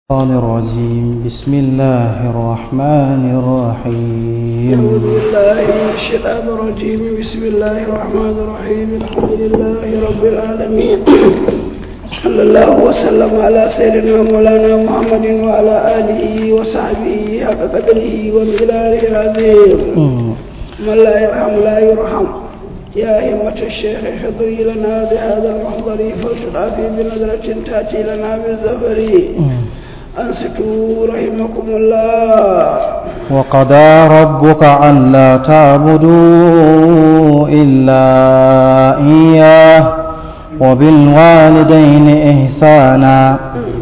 الشيطان الرجيم بسم الله الرحمن الرحيم أعوذ بالله من الشيطان الرجيم بسم الله الرحمن الرحيم الحمد لله رب العالمين صلى الله وسلم على سيدنا مولانا محمد وعلى آله وصحبه حق قدره ومقداره العظيم من لا يرحم لا يرحم يا همة الشيخ حضري لنا بهذا المحضر فلتضعفي بنظرة تأتي لنا بالزفر أنصتوا رحمكم الله وقضى ربك ألا تعبدوا إلا إياه وبالوالدين إحسانا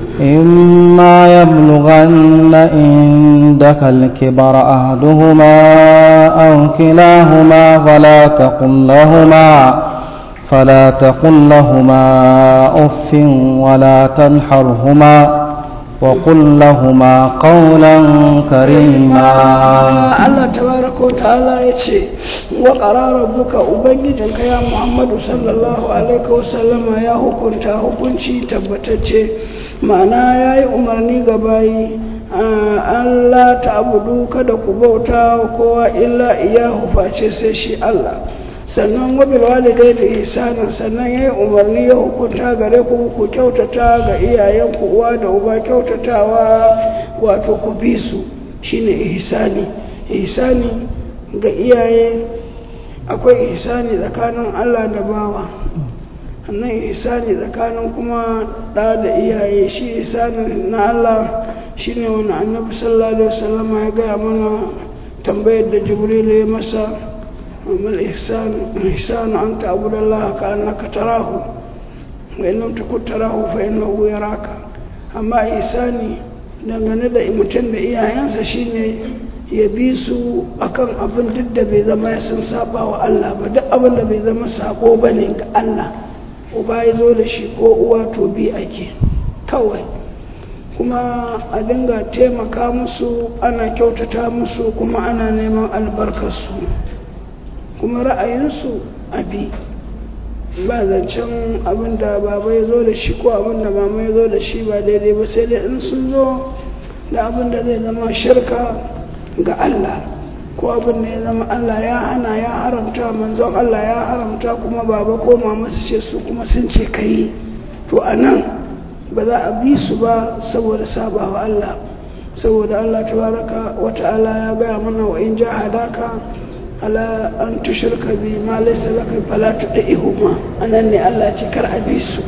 إما يبلغن عندك الكبر أحدهما أو كلاهما فلا تقل لهما فلا تقل لهما أف ولا تنحرهما وقل لهما قولا كريما Allah tabaraka wa ta'ala ya ce wa qarara buka ubangijinka ya Muhammadu sallallahu alaihi wa sallama ya hukunta hukunci tabbatacce ma'ana yayi umarni ga bayi Allah ta'budu kada ku bauta wa kowa illa iyahu face sai shi Allah sannan wabil walidai da ihsanan sannan yayi umarni ya hukunta gare ku ku kyautata ga iyayenku uwa da uba kyautatawa wato ku bi su shine ihsani ihsani ga iyaye akwai ihsani tsakanin Allah da bawa annan ihsani tsakanin kuma ɗa da iyaye shi ihsani na Allah shine wani annabi sallallahu alaihi wasallam ya gaya mana tambayar da jibril ya masa mal ihsan ihsan an ta'budu Allah ka annaka tarahu wa in lam takun tarahu fa innahu yaraka amma ihsani dangane da mutum da iyayensa shine ya bi su akan abin duk da bai zama ya sun saba wa Allah ba duk abin da bai zama sako ba ne ga Allah uba ya zo da shi ko uwa to bi ake kawai kuma a dinga taimaka musu ana kyautata musu kuma ana neman albarkarsu kuma ra'ayinsu a bi ba zancen abin da baba ya zo da shi ko abin da mama ya zo da shi ba daidai ba sai dai in sun zo da abin da zai zama shirka ga Allah ko abin da ya zama Allah ya hana ya haramta manzon Allah ya haramta kuma baba ko mama su ce su kuma sun ce kai to a nan ba za a bi su ba saboda sabawa Allah saboda Allah tabaraka wa ta'ala ya gaya mana wa in jahadaka ala an tushirka bi ma laysa laka fala tudihuma anan ne Allah ce kar a bi su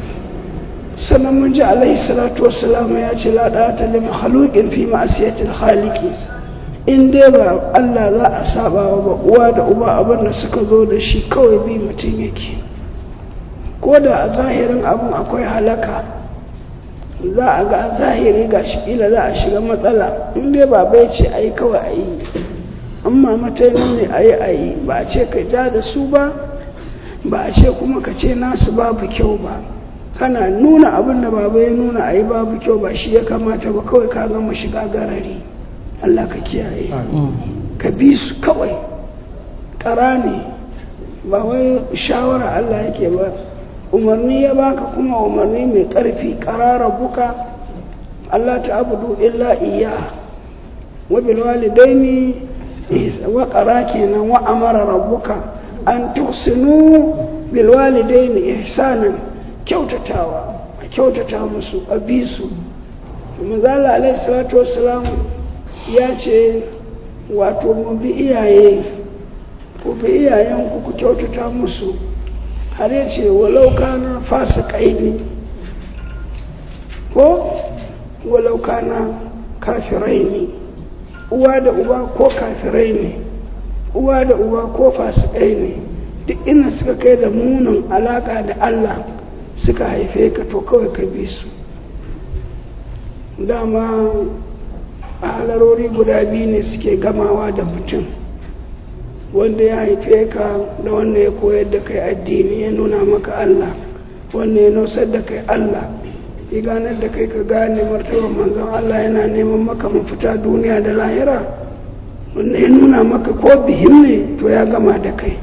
sannan mun ji alaihi salatu wassalam ya ce la da'ata li makhluqin fi ma'siyatil khaliqi in dai ba Allah za a saba ba uwa da uba abin da suka zo da shi kawai bi mutum yake ko da a zahirin abin akwai halaka za a ga a zahiri ga shi kila za a shiga matsala in dai ba bai ce a yi kawai a yi amma matainin ne a yi a yi ba a ce ka ja da su ba ba a ce kuma ka ce nasu babu kyau ba kana nuna abin da baba ya nuna a yi babu kyau ba shi ya kamata ba kawai ka gama shiga garari Allah ka kiyaye ka bi su kawai ƙara ne ba wai shawara Allah yake ba umarni ya baka kuma umarni mai ƙarfi ƙarara buka Allah ta abudu illa iya wa bil walidaini wa ƙara kenan wa amara rabbuka an tuhsinu bil walidaini ihsanan kyautatawa a kyautata musu a bi su manzala alaihi salatu wassalam ya ce wato mu bi iyaye ku bi iyayenku ku kyautata musu har ya ce walau kana fasikai ne ko walau kana kafirai ne uwa da uba ko kafirai ne uwa da uba ko fasikai ne duk ina suka kai da munin alaka da Allah suka haife ka to kawai ka bi su dama halarori guda biyu ne suke gamawa da mutum wanda ya haife ka da wanda ya koyar da kai addini ya nuna maka Allah wanda ya nosar da kai Allah ya ganar da kai ka gane martabar manzon Allah yana neman maka mafita duniya da lahira wanda ya nuna maka ko bihim ne to ya gama da kai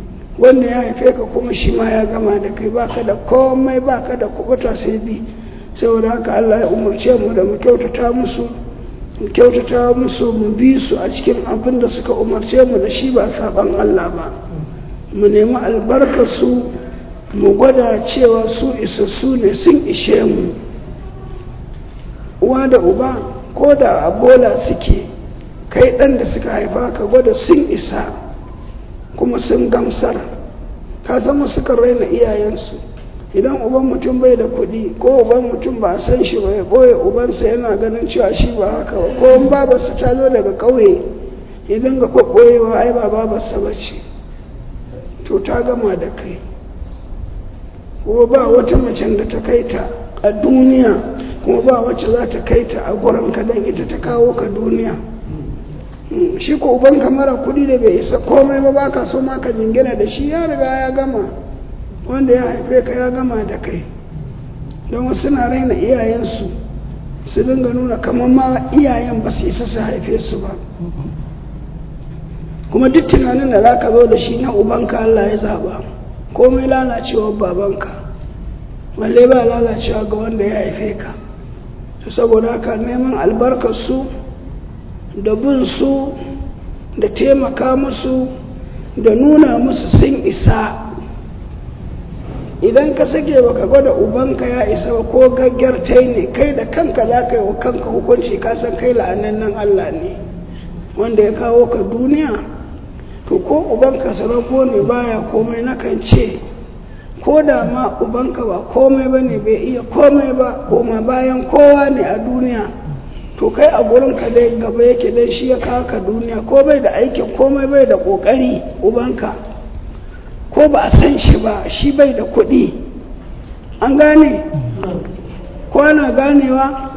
wanda ya haife ka kuma shi ma ya gama da kai baka da komai baka da kubuta sai bi saboda haka Allah ya umarce mu da mu kyautata musu mu kyautata musu mu bi su a cikin abin da suka umarce mu da shi ba saban Allah ba mu nemi albarkar su mu gwada cewa su isassu ne sun ishe mu uwa da uba ko da a bola suke kai ɗan da suka haifa ka gwada sun isa kuma sun gamsar ka zama suka raina iyayensu idan uban mutum bai da kuɗi ko uban mutum ba a san shi ba ya ɓoye ubansa yana ganin cewa shi ba haka ba ko in babarsa ta zo daga ƙauye ya dinga ɓoyewa ai ba babarsa ba ce to ta gama da kai kuma ba wata macen da ta kai ta a duniya kuma ba wacce za ta kai ta a gurin ka don ita ta kawo ka duniya shi ko ubanka mara kuɗi da bai isa komai ba baka so ma ka jingina da shi ya riga ya gama wanda ya haife ka ya gama da kai don wasu na raina iyayensu su dinga nuna kamar ma iyayen ba su isa su haife su ba kuma duk tunanin da za ka zo da shi na ubanka Allah ya zaba komai lalacewar babanka balle ba lalacewa ga wanda ya haife ka saboda haka neman albarkarsu da bin su da taimaka musu da nuna musu sun isa idan ka sake baka gwada ubanka ya isa ba ko gaggartai ne kai da kanka za ka yi wa kanka hukunci ka san kai la'anannan Allah ne wanda ya kawo ka duniya to ko ubanka sarako ne baya komai nakan ce ko da ma ubanka ba komai ba ne bai iya komai ba koma bayan kowa ne a duniya to kai a gurinka dai gaba yake dai shi ya kawo ka duniya ko bai da aikin komai bai da kokari ubanka ko ba a san shi ba shi bai da kuɗi an gane ko ana ganewa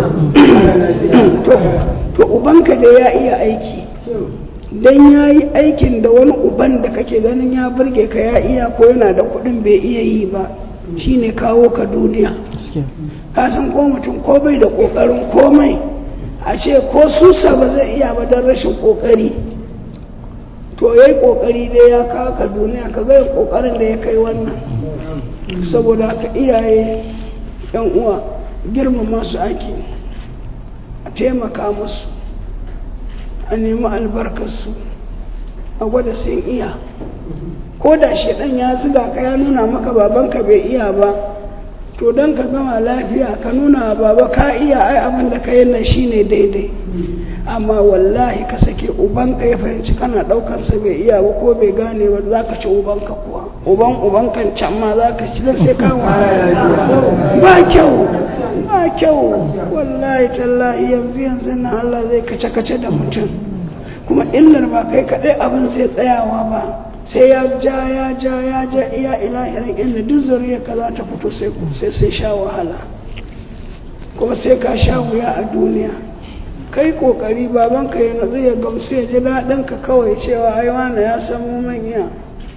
to ubanka da ya iya aiki don ya yi aikin da wani uban da kake ganin ya burge ka ya iya ko yana da kuɗin bai iya yi ba shine kawo ka duniya ka san ko mutum ko bai da ƙoƙarin komai a ce ko susa ba zai iya ba don rashin ƙoƙari to ya yi ƙoƙari dai ya kawo ka duniya ka zai ƙoƙarin da ya kai wannan saboda haka iyaye yan uwa girmama su ake a taimaka musu a nemi albarkarsu a gwada sun iya ko da shaɗan ya ziga ka ya nuna maka babanka bai iya ba to don ka gama lafiya ka nuna baba ka iya ai abin da ka yi nan shine daidai amma wallahi ka sake ubanka ya fahimci kana ɗaukansa bai iya ba ko bai gane ba za ka ci ubanka kuwa uban ubankan can ma za ka ci don sai ka ba kyau ba kyau wallahi tallahi yanzu yanzu na Allah zai kace kace da mutum kuma illar ba kai kaɗai abin zai tsayawa ba sai ya ja ya ja ya ja iya ilahirin inda duk zuriya ka za ta fito sai sai sai sha wahala kuma sai ka sha wuya a duniya kai kokari baban ka yana zai gamsu ya ji daɗin ka kawai cewa ai wani ya samu manya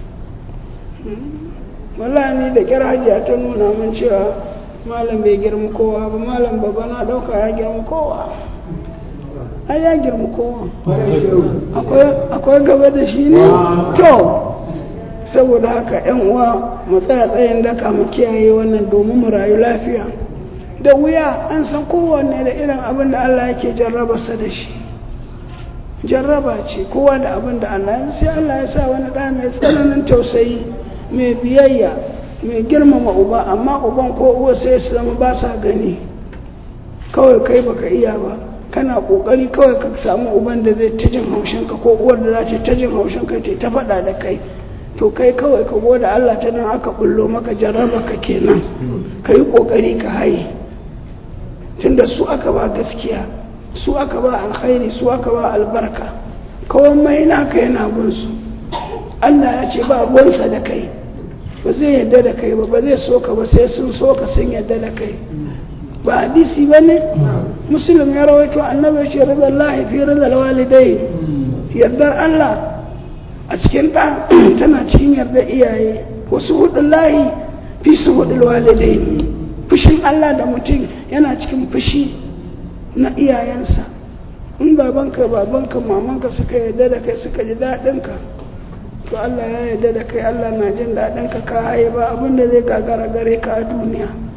wallahi ni da kyar hajiya ta nuna min cewa malam bai girma kowa ba malam baba na ɗauka ya girma kowa ai ya girma kowa akwai gaba da shi ne to saboda haka yan uwa mu tsaya tsayin daka mu kiyaye wannan domin mu rayu lafiya da wuya an san kowanne da irin abin da Allah yake jarrabarsa da shi jarraba ce kowa da abin da Allah ya sai Allah ya sa wani ɗa mai tsananin tausayi mai biyayya mai girmama uba amma uban ko uwa sai su zama ba sa gani kawai kai baka iya ba kana kokari kawai ka samu uban da zai ta jin haushinka ko uwar da za ta ta jin haushinka ta ta faɗa da kai to kai kawai ka gode Allah ta nan aka bullo maka jarraba ka kenan ka yi kokari ka haye tunda su aka ba gaskiya su aka ba alkhairi su aka ba albarka kawai mai naka yana gunsu Allah ya ce ba gunsa da kai ba zai yadda da kai ba ba zai so ka ba sai sun so ka sun yadda da kai ba hadisi ba ne musulun ya rawaito annabi ce rizal lahi fi rizal walidai yardar Allah a cikin ɗan tana cikin yardar iyaye wasu hudun lahi fi su hudun walidai fushin Allah da mutum yana cikin fushi na iyayensa in babanka babanka mamanka suka yarda da kai suka ji daɗinka to Allah ya yarda da kai Allah na jin daɗinka ka haye ba abinda zai gagara gare ka a duniya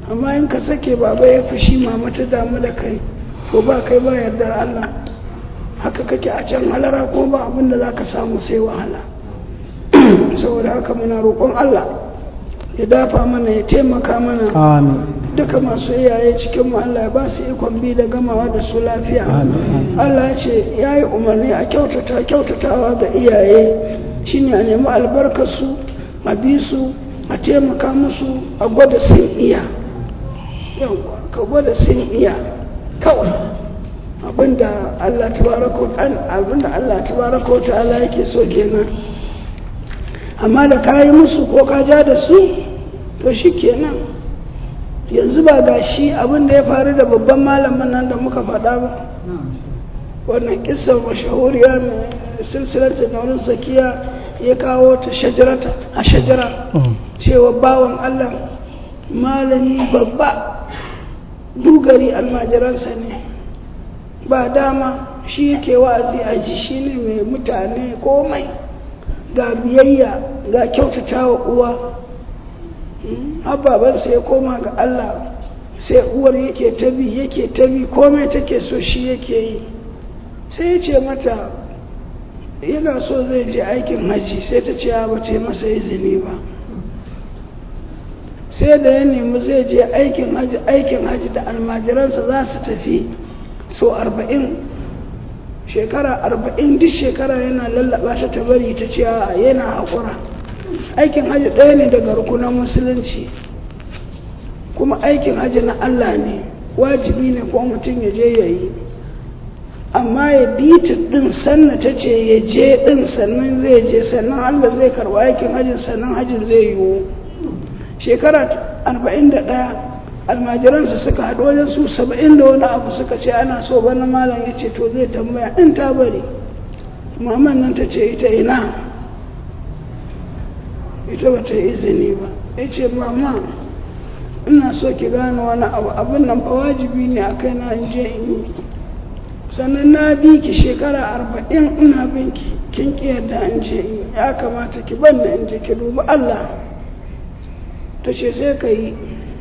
amma in ka sake baba ya fushi mama ta damu da kai to ba kai ba yardar Allah haka kake a can halara ko ba abin da za ka samu sai wahala saboda haka muna roƙon Allah ya dafa mana ya taimaka mana amin duka masu iyaye cikin mu Allah ya ba su ikon bi da gamawa da su lafiya Amin. Allah ya ce ya yi umarni a kyautata kyautatawa ga iyaye shine a nemi albarkarsu a bi su a taimaka musu a gwada sun iya yawwa ka gwada sun iya kawai abinda Allah tabaraka an abinda Allah tabaraka wa ta'ala yake so kenan amma da ka yi musu ko ka ja da su to shi kenan yanzu ba ga shi abinda ya faru da babban malamin nan da muka faɗa ba wannan kisa mashahuriya mai silsilata na wurin zakiya ya kawo ta shajarata a shajara cewa bawan Allah malami babba dugari almajiransa ne ba dama shi yake wa'azi a ji shi ne mai mutane komai ga biyayya ga kyautata wa uwa ababansa ya koma ga Allah sai uwar yake tabi yake tabi komai take so shi yake yi sai ya ce mata yana so zai je aikin haji sai ta ce ba ta yi masa izini ba sai da ya nemi zai je aikin haji aikin haji da almajiransa za su tafi so arba'in shekara arba'in duk shekara yana lallaba ta ta bari ta ce yana haƙura aikin haji ɗaya ne daga rukunan musulunci kuma aikin haji na Allah ne wajibi ne ko mutum ya je ya yi amma ya bi ta ɗin sannan ta ce ya je ɗin sannan zai je sannan Allah zai karɓa aikin hajjin sannan hajjin zai yiwu shekara arba'in da ɗaya almajiransu suka haɗu wajen su saba'in da wani abu suka ce ana so bana malam ya ce to zai tambaya in ta bari maman nan ta ce ita ina ita ba ta yi izini ba ya ce mama ina so ki gane wani abu abin nan fa wajibi ne a kai na in je in yi sannan na bi ki shekara arba'in ina bin ki kin ki yadda an je in ya kamata ki ban in je ki dubi Allah ta ce sai ka yi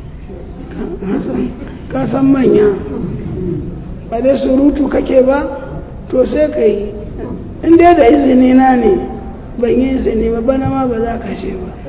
ka san manya ba dai surutu kake ba to sai ka yi in dai da izini na ne ban yi izini ba bana ma ba za ka je ba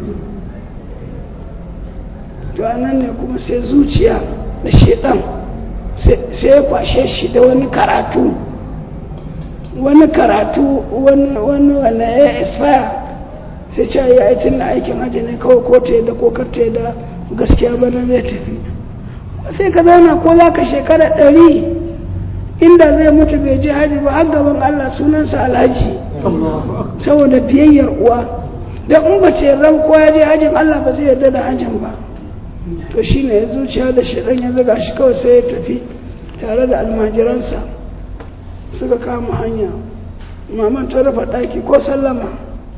to anan ne kuma sai zuciya da shedan sai ya kwashe shi da wani karatu wani karatu wani wani ya expire sai ce ya yi tun aikin hajji ne kawai ko ta yadda ko kar ta yadda gaskiya bana zai tafi sai ka zauna ko za ka shekara ɗari inda zai mutu bai je hajji ba har gaban Allah sunansa alhaji saboda biyayyar uwa da in ba ta yarda ko ya je hajjin Allah ba zai yarda da hajjin ba to shi ne ya zuciya da shaɗan ya zaga shi kawai sai ya tafi tare da almajiransa suka kama hanya maman ta rufe ɗaki ko sallama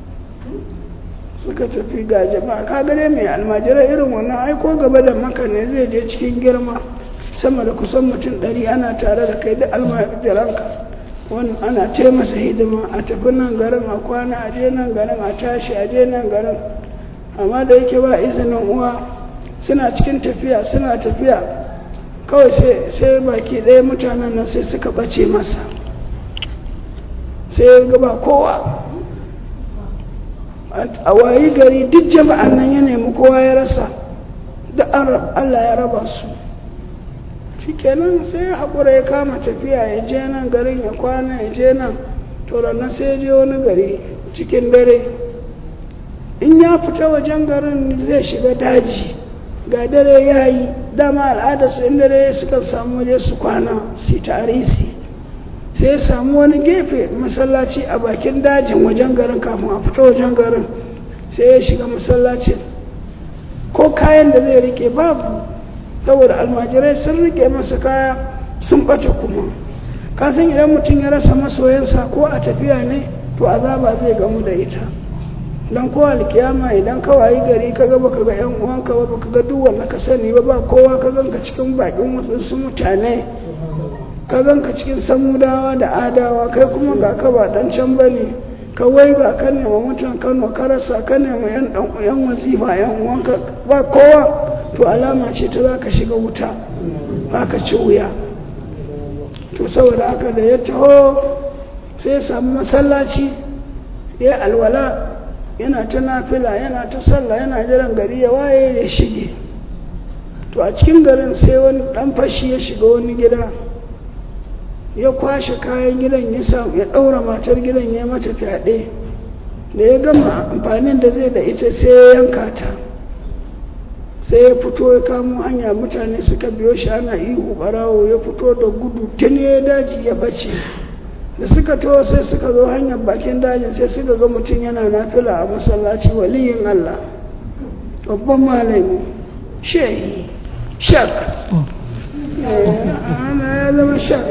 suka tafi ga jama'a ka gare mai almajirai irin wannan aiko gaba da maka ne zai je cikin girma sama da kusan mutum ɗari ana tare da kai da almajiranka wani ana ce masa hidima a tafi nan garin a kwana a je nan garin a tashi a je nan garin amma da yake ba izinin uwa suna cikin tafiya suna tafiya kawai sai baki ɗaya mutanen nan sai suka ɓace masa sai ya gaba kowa a wayi gari duk jama'an nan ya nemi kowa ya rasa da Allah ya raba su shikenan sai ya haƙura ya kama tafiya ya je nan garin ya kwana ya je nan to nan sai ya je wani gari cikin dare in ya fita wajen garin zai shiga daji ga dare ya yi dama al'adarsu in dare suka samu waje su kwana su tarisi sai ya samu wani gefe masallaci a bakin dajin wajen garin kafin a fita wajen garin sai ya shiga masallacin ko kayan da zai rike babu saboda almajirai sun rike masa kaya sun bata kuma kasan idan mutum ya rasa masoyansa ko a tafiya ne to azaba zai gamu da ita don kowa alkiyama idan ka wayi gari ka ga baka ga yan uwanka ba baka ga duk wanda ka sani ba ba kowa ka ganka cikin bakin wasu mutane ka ganka cikin samudawa da adawa kai kuma ga ka ba dan can bane ka wai ga ka nema mutum Kano ka rasa ka nema yan yan wazifa yan uwanka ba kowa to alama ce ta za ka shiga wuta za ka ci wuya to saboda haka da ya taho sai ya samu masallaci ya alwala yana ta nafila yana ta sallah yana jiran gari ya waye ya shige to a cikin garin sai wani dan fashi ya shiga wani gida ya kwashe kayan gidan ya samu ya ɗaura matar gidan ya mata fyaɗe da ya gama amfanin da zai da ita sai ya yanka ta sai ya fito ya kamo hanya mutane suka biyo shi ana ihu barawo ya fito da gudu tun ya daji ya bace da suka to sai suka zo hanyar bakin dajin sai suka ga mutum yana nafila a masallaci waliyin Allah babban malami shehi shak ana ya zama shak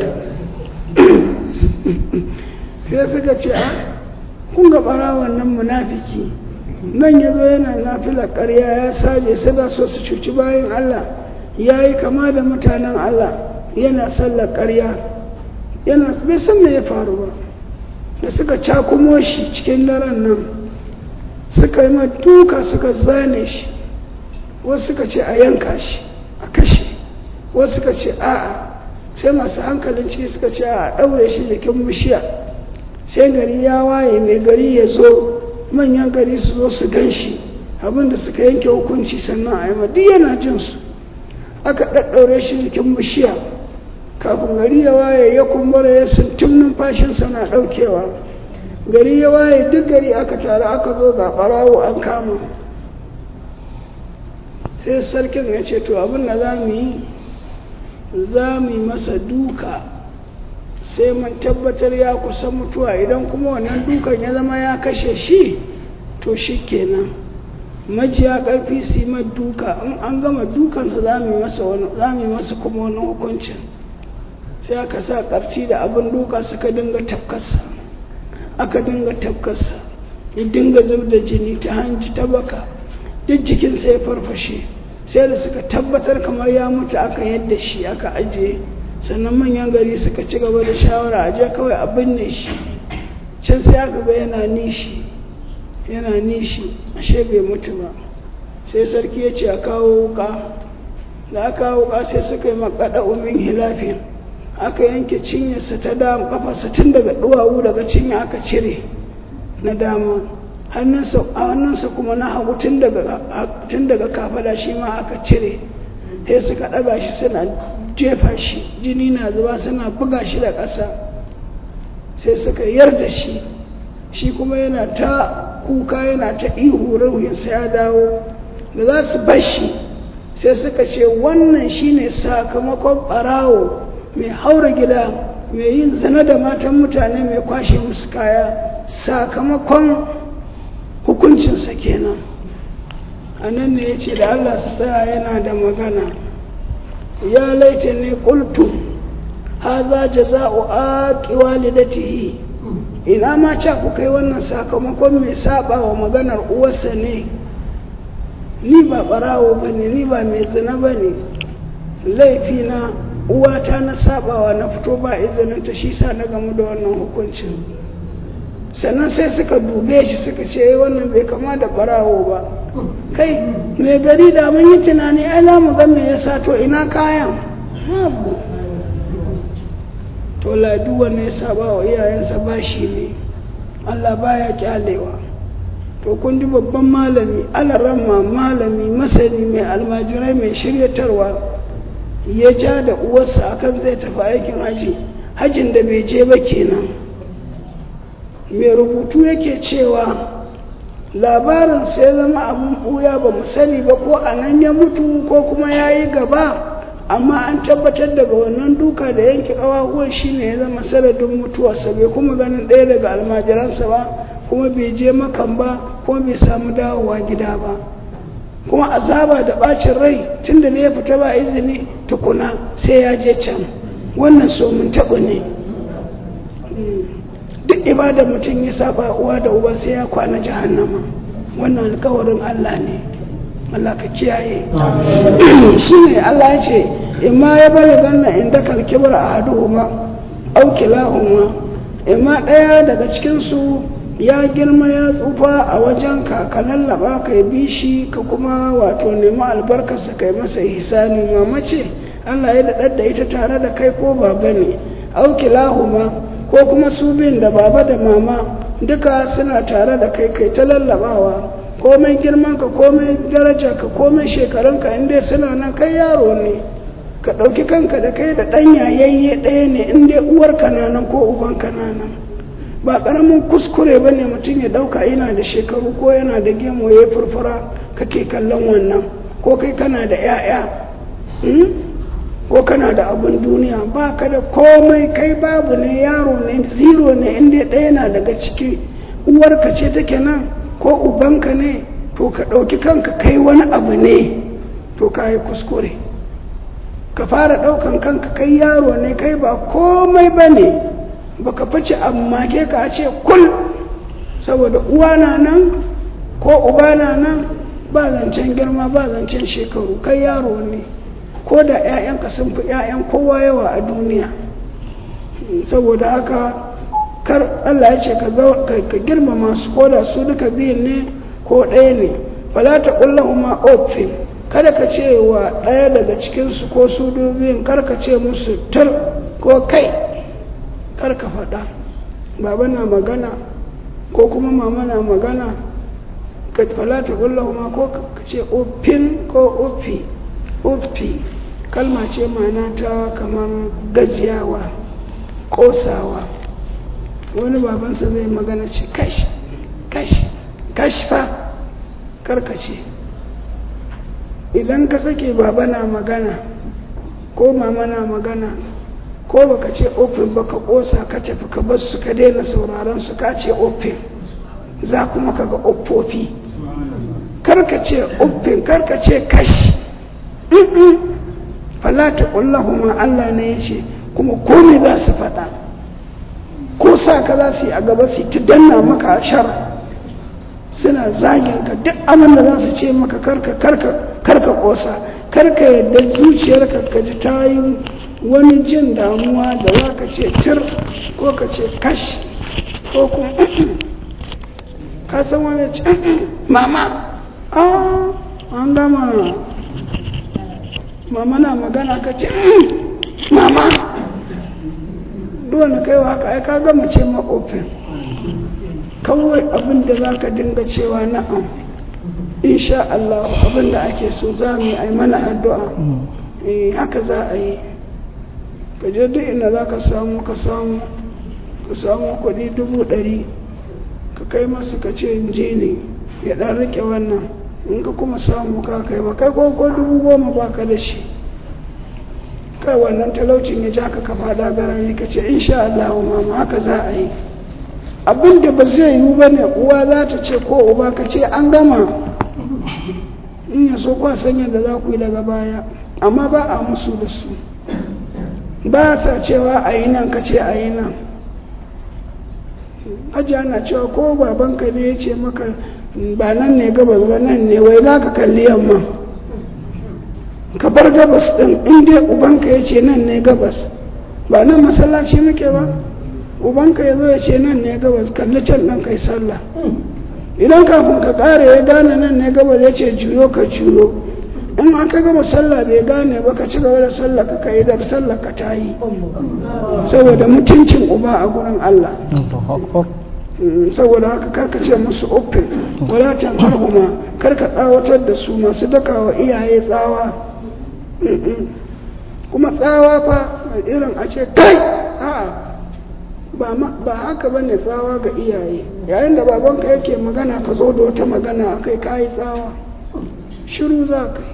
sai suka ce a kun ga barawon nan munafiki nan ya zo yana nafila ƙarya ya saje sada so su cuci bayan Allah ya yi kama da mutanen Allah yana sallar ƙarya yana bai san me ya faru ba da suka cakumo shi cikin daren nan suka yi duka suka zane shi wasu suka ce a yanka shi a kashe wasu suka ce a'a sai masu hankalin ciki suka ce a ɗaure shi jikin bishiya sai gari ya waye mai gari ya zo manyan gari su zo su gan shi abinda suka yanke hukunci sannan a yi duk yana jin su aka ɗaɗɗaure shi jikin bishiya kafin gari ya waye ya kumbura ya sintim numfashinsa na ɗaukewa gari ya waye duk gari aka taru aka zo ga ɓarawo an kama sai sarkin ya ce to abin da za mu yi za mu yi masa duka sai mun tabbatar ya kusa mutuwa idan kuma wannan dukan ya zama ya kashe shi to shi kenan majiya ƙarfi su yi duka in an gama dukansa za mu yi masa kuma wani hukuncin sai aka sa ƙarci da abin duka suka dinga tafkarsa aka dinga tafkarsa ya dinga zub da jini ta hanji ta baka duk jikinsa ya farfashe sai da suka tabbatar kamar ya mutu aka yadda shi aka ajiye sannan manyan gari suka ci gaba da shawara aje kawai a binne shi can sai aka ga yana nishi yana nishi ashe bai mutu ba sai sarki ya ce a kawo wuka da aka kawo wuka sai suka yi makaɗa umin hilafin aka yanke cinyarsa ta dama kafarsa tun daga duwawu daga cinya aka cire na dama hannunsa kuma na hagu tun daga kafada shi ma aka cire sai suka ɗaga shi suna jefa shi jini na zuba suna buga shi da ƙasa sai suka yarda shi shi kuma yana ta kuka yana ta ihu ruhinsa ya dawo da za su bar shi sai suka ce wannan shine sakamakon ɓarawo mai haura gida mai yin zina da matan mutane mai kwashe musu kaya sakamakon hukuncinsa kenan a nan ne ya ce da allah su tsaya yana da magana ya laita ne kultu haza jaza'u aqi walidatihi ina ma ca ku kai wannan sakamakon mai saba wa maganar uwarsa ne ni ba barawo bane ni ba mai zina bane laifina uwata na sabawa na fito ba izinin ta shi sa na gamu da wannan hukuncin sannan sai suka dube shi suka ce wannan bai kama da barawo ba kai mai gari da mun yi tunani ai za mu ga me yasa to ina kayan to ladu wanne ya saba wa iyayensa ba shi ne Allah baya kyalewa to kun ji babban malami alaramma malami masani mai almajirai mai shiryatarwa ya ja da uwarsa akan zai tafi aikin haji hajin da bai je ba kenan mai rubutu yake cewa labarin sai zama abin ɓuya ba mu sani ba ko a nan ya mutu ko kuma ya yi gaba amma an tabbatar daga wannan duka da yanke ƙawahuwan shi ne ya zama sanadin mutuwarsa bai kuma ganin ɗaya daga almajiransa ba kuma bai je makan ba kuma bai samu dawowa gida ba kuma azaba da ɓacin rai tun da ya fita ba izini tukuna sai ya je can wannan so mun taɓa ne duk ibadar mutum ya saba uwa da uba sai ya kwana jahannama wannan alkawarin Allah ne Allah ka kiyaye shi ne Allah ya ce imma ya bari ganna inda kalkibar a haduhuma au kilahuma imma ɗaya daga cikinsu ya girma ya tsufa a wajenka ka lallaba ka bi shi ka kuma wato nemi albarkarsa kai masa ihsani mama ce Allah ya daɗar da ita tare da kai ko baba ne aukilahuma ko kuma su bin da baba da mama duka suna tare da kai kai ta lallabawa komai girman ka komai daraja ka komai shekarun ka inda suna nan kai yaro ne ka ɗauki kanka da kai da ɗan yayayye ɗaya ne in dai uwar kananan ko uban kananan ba ƙaramin kuskure ba ne mutum ya ɗauka yana da shekaru ko yana da gemu ya furfura kake kallon wannan ko kai kana da 'ya'ya ko kana da abin duniya ba ka da komai kai babu ne yaro ne zero ne inda ɗaya na daga ciki uwarka ce take nan ko ubanka ne to ka ɗauki kanka kai wani abu ne to ka yi kuskure ka fara ɗaukan kanka kai yaro ne kai ba komai ba ne ba ka fice amma ke ka ce kul saboda uwa na nan ko uba na nan ba zancen girma ba zancen shekaru kai yaro ne ko da 'ya'yanka sun fi 'ya'yan kowa yawa a duniya saboda haka kar Allah ya ce ka girmama su ko da su duka biyun ne ko ɗaya ne fala ta ma ofin kada ka ce wa ɗaya daga cikinsu ko su biyun kar ka ce musu tur ko kai kar ka faɗa baba na magana ko kuma mama na magana ka fala ta ma ko ka ce ofin ko ofi ofi kalma ce mana ta kamar gajiyawa kosawa wani babansa zai magana ce kashi kashi kashi fa karkace idan ka sake baba na magana ko mama na magana ko baka ce open baka kosa ka tafi ka bar su ka daina sauraron su ka ce open za kuma ka ga oppofi karkace open karkace kashi falata kullahuma Allah ne ya ce kuma komai za su faɗa ko sa ka za su yi a gaba su ta danna maka a shar suna zagin ka duk abin da za su ce maka karka karka karka kosa karka yadda zuciyarka ka ji ta yi wani jin damuwa da za ka ce tir ko ka ce kash ko kuma ka san wani ce mama an gama mama na magana ka ce mama duwane kai haka ai ka gama ce ma open kawai abin da za ka dinga cewa na'am insha Allah abin da ake so za mu yi ai mana addu'a eh haka za a yi ka je duk inda za ka samu ka samu ka samu kuɗi dubu ɗari ka kai masu ka ce je ne ya ɗan riƙe wannan in ka kuma samu ka kai ba kai ko dubu goma ba ka da shi kai wannan talaucin ya ja ka ka fada garari ka ce insha Allah mama haka za a yi abin da ba zai yiwu ba ne uwa za ta ce ko uba ka ce an gama in ya so kwa san yadda za ku yi daga baya amma ba a musu da su ba sa cewa a yi nan ka ce a yi nan hajiya na cewa ko babanka ne ya ce maka ba nan ne gabas ba nan ne wai za ka kalli yamma ka bar gabas ɗin inda ubanka ya ce nan ne gabas ba nan masallaci muke ba ubanka ya zo ya ce nan ne gabas kalli can ɗan kai sallah idan kafin ka ƙare ya gane nan ne gabas ya ce juyo ka juyo in aka gama sallah bai gane ba ka ci gaba da sallah ka kai da sallah ka ta yi saboda mutuncin uba a gurin Allah saboda haka karka ce musu uffin wala tanharhuma karka tsawatar da su masu daka wa iyaye tsawa kuma tsawa fa irin a ce kai ba haka bane tsawa ga iyaye yayin da babanka yake magana ka zo da wata magana akai kayi tsawa shiru za ka yi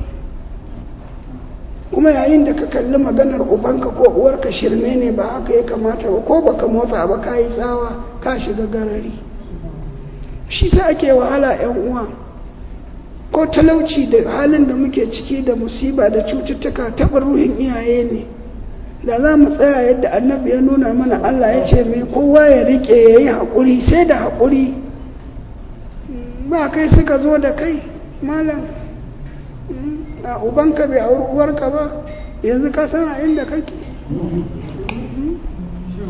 kuma yayin da ka kalli maganar ubanka ko uwarka shirme ne ba haka ya kamata ba ko baka motsa ba ka yi tsawa ka shiga garari shi sa ake wahala yan uwa ko talauci da halin da muke ciki da musiba da cututtuka taɓa ruhin iyaye ne da za mu tsaya yadda annabi ya nuna mana Allah ya ce mai kowa ya riƙe ya yi haƙuri sai da haƙuri ba kai suka zo da kai malam a ubanka bai auri uwarka ba yanzu ka san a inda kake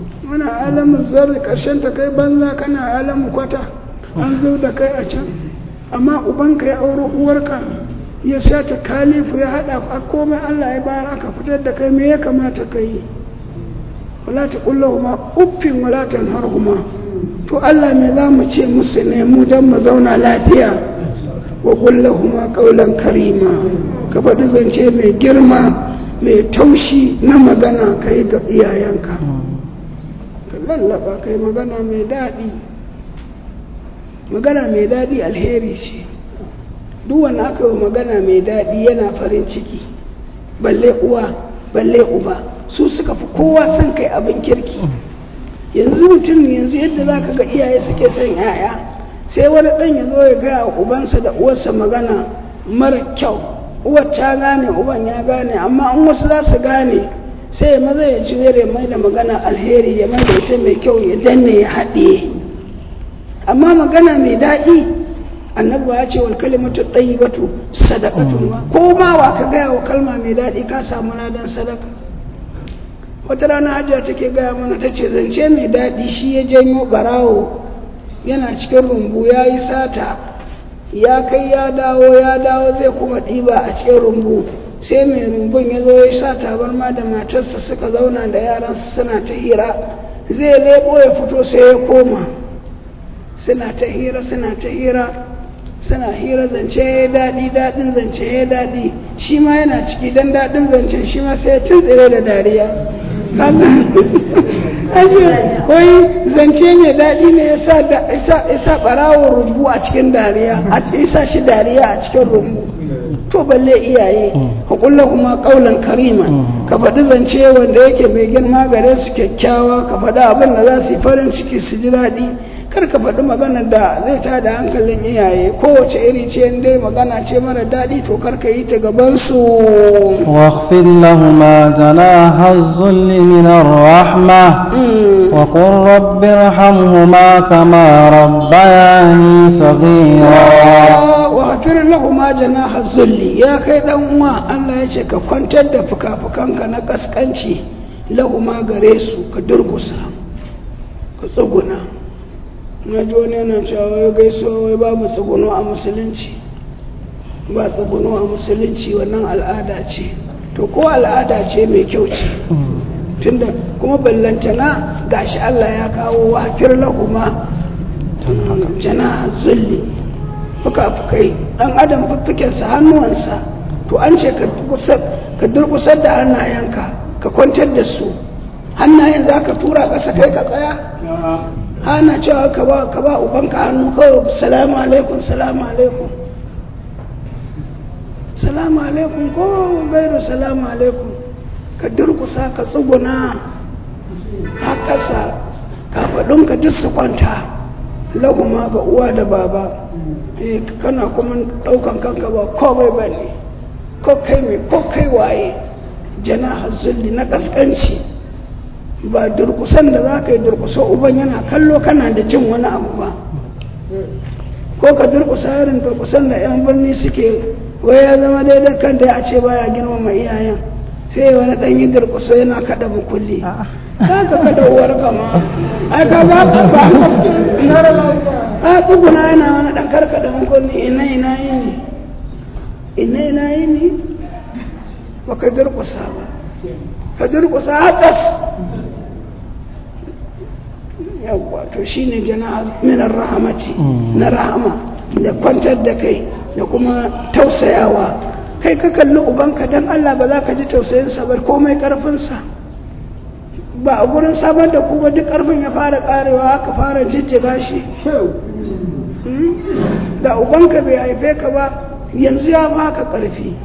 muna alamun zarri karshen ta kai banza kana alamun kwata an zo da kai a can amma ubanka ya auro uwarka ya sa ta kalifu ya haɗa a komai Allah ya bayar aka fitar da kai me ya kamata ka yi wala ta kullahuma uffin wala tanharhuma to Allah me za mu ce musu ne mu don mu zauna lafiya wa kullahuma qawlan karima ka faɗi zance mai girma mai taushi na magana ka yi ga iyayenka ka lallaba kai magana mai daɗi magana mai daɗi alheri ce duk wanda aka yi magana mai daɗi yana farin ciki balle uwa balle uba su suka fi kowa son kai abin kirki yanzu mutum yanzu yadda za ka ga iyaye suke son yaya sai wani ɗan ya zo ya gaya ubansa da uwarsa magana mara kyau uwar ta gane uban ya gane amma an wasu za su gane sai ya maza ya ji ya mai da magana alheri ya mai da ita mai kyau ya danne ya haɗe amma magana mai daɗi annabi ya ce wal kalimatu tayyibatu sadaqatun ko ma wa ka gaya wa kalma mai daɗi ka samu ladan sadaka wata rana hajiya take gaya mana ta ce zance mai daɗi shi ya janyo ɓarawo yana cikin rumbu ya yi sata ya kai ya dawo ya dawo zai kuma ɗiba a cikin rumbu sai mai rumbun ya zo ya sa tabarma da matarsa suka zauna da yaransu suna ta hira zai lebo ya fito sai ya koma suna ta hira suna ta hira suna hira zance ya daɗi daɗin zance ya daɗi shi ma yana ciki don daɗin zancen shi ma sai ya tuntsire da dariya aje wai zance mai daɗi ne ya sa ɓarawon rumbu a cikin dariya a isa shi dariya a cikin rumbu to balle iyaye ka kulla kuma kaulan karima ka faɗi zance wanda yake mai girma gare su kyakkyawa ka faɗi abin da za su yi farin ciki su ji daɗi kar ka faɗi magana da zai ta da hankalin iyaye kowace iri ce in dai magana ce mara daɗi to kar ka yi ta gaban su واخفض لهما جناح الذل من الرحمة وقل رب ارحمهما كما ربياني صغيرا wafir lahuma janaha zulli ya kai dan uwa Allah ya ce ka kwantar da fuka-fukanka na kaskanci lahuma gare su ka durgusa ka tsuguna na ji wani yana cewa wai gaisuwa wai babu tsuguno a musulunci ba tsuguno a musulunci wannan al'ada ce to ko al'ada ce mai kyau ce tunda kuma ballantana gashi Allah ya kawo wafir lahuma janaha zulli fuka-fukai ɗan adam fuffukensa hannuwansa to an ce ka durkusar da hannayenka ka kwantar da su hannayen za ka tura ƙasa kai ka tsaya hana cewa ka ba ka ba ubanka hannu kawai salamu alaikum salamu alaikum salamu alaikum ko gairu salamu alaikum ka durkusa ka tsuguna a ƙasa kafaɗinka duk su kwanta laguma ga uwa da baba eh kana kuma daukan kanka ba komai ba ne ko kai mai ko kai waye jana zulli na kaskanci ba durkusan da za ka yi durkusa uban yana kallo kana da jin wani abu ba ko ka durkusa irin durkusan da yan birni suke wai ya zama daidai kan da ya ce baya girmama iyayen sai wani ɗan yi durkusa yana kaɗa mukulli ka ka kada uwar kama ai ka ga ba a tsuguna yana wani ɗan karkada mukulli ina ina yi ne ina ina yi ne ba ka durkusa ba ka durkusa haƙas yawwa to shine jana minar rahamati na rahama da kwantar da kai da kuma tausayawa kai ka kalli ubanka don Allah ba za ka ji tausayinsa ba komai karfinsa ba a gurin samar da kuma duk karfin ya fara karewa aka fara jijjiga shi da ubanka bai haife ka ba yanzu ya baka karfi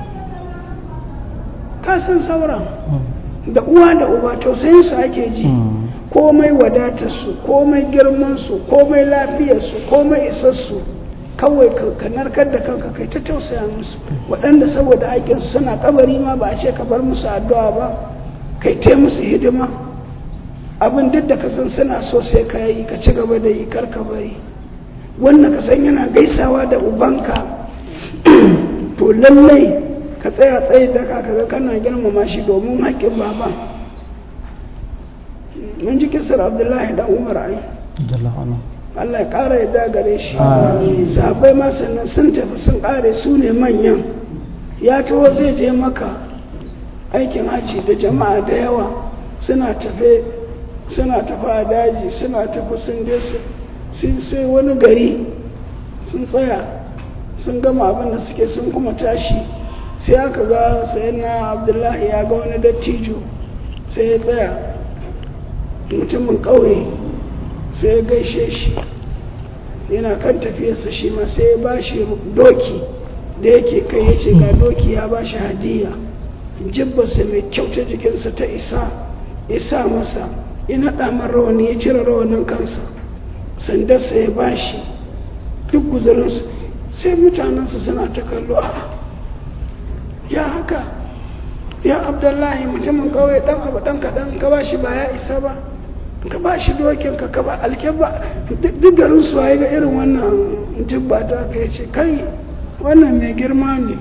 ka san sauran da uwa da uba tausayinsu ake ji komai wadatarsu komai girmansu komai lafiyarsu komai isassu kawai ka narkar da kanka kai ta tausaya musu waɗanda saboda aikinsu suna kabari ma ba a ce ka bar musu addu'a ba kai ta musu hidima abin duk da ka san suna so sai ka yi ka ci gaba da yi kar ka bari wannan ka san yana gaisawa da ubanka to lallai ka tsaya tsaye da ka kaga kana girmama shi domin haƙƙin baban mun ji kisar abdullahi dan umar ai Jallahu anhu. Allah ya ƙara yadda gare shi Amin. sahabbai ma sannan sun tafi sun ƙare su ne manyan ya taho zai je maka aikin hajji da jama'a da yawa suna tafe suna tafi a daji suna tafi sun je su- sai sai wani gari sun tsaya sun gama abin da suke sun kuma tashi sai aka ga sayan na abdullahi ya ga wani dattijo sai ya tsaya mutumin ƙauye sai ya gaishe shi yana kan tafiyarsa shi ma sai ya ba shi doki da yake kai ya ce ga doki ya ba shi hadiya jibbarsa mai kyau ta jikinsa ta isa ya sa masa ya naɗa man rawani ya cire rawanin kansa sandarsa ya ba shi duk guzurinsu sai mutanensu suna ta kallo a ya haka ya abdullahi mutumin kawai dan abu dan kaɗan ka ba shi ba ya isa ba ka ba shi dokin ka ka ba alkyabba duk garin su ga irin wannan jibba ta ka ce kai wannan mai girma ne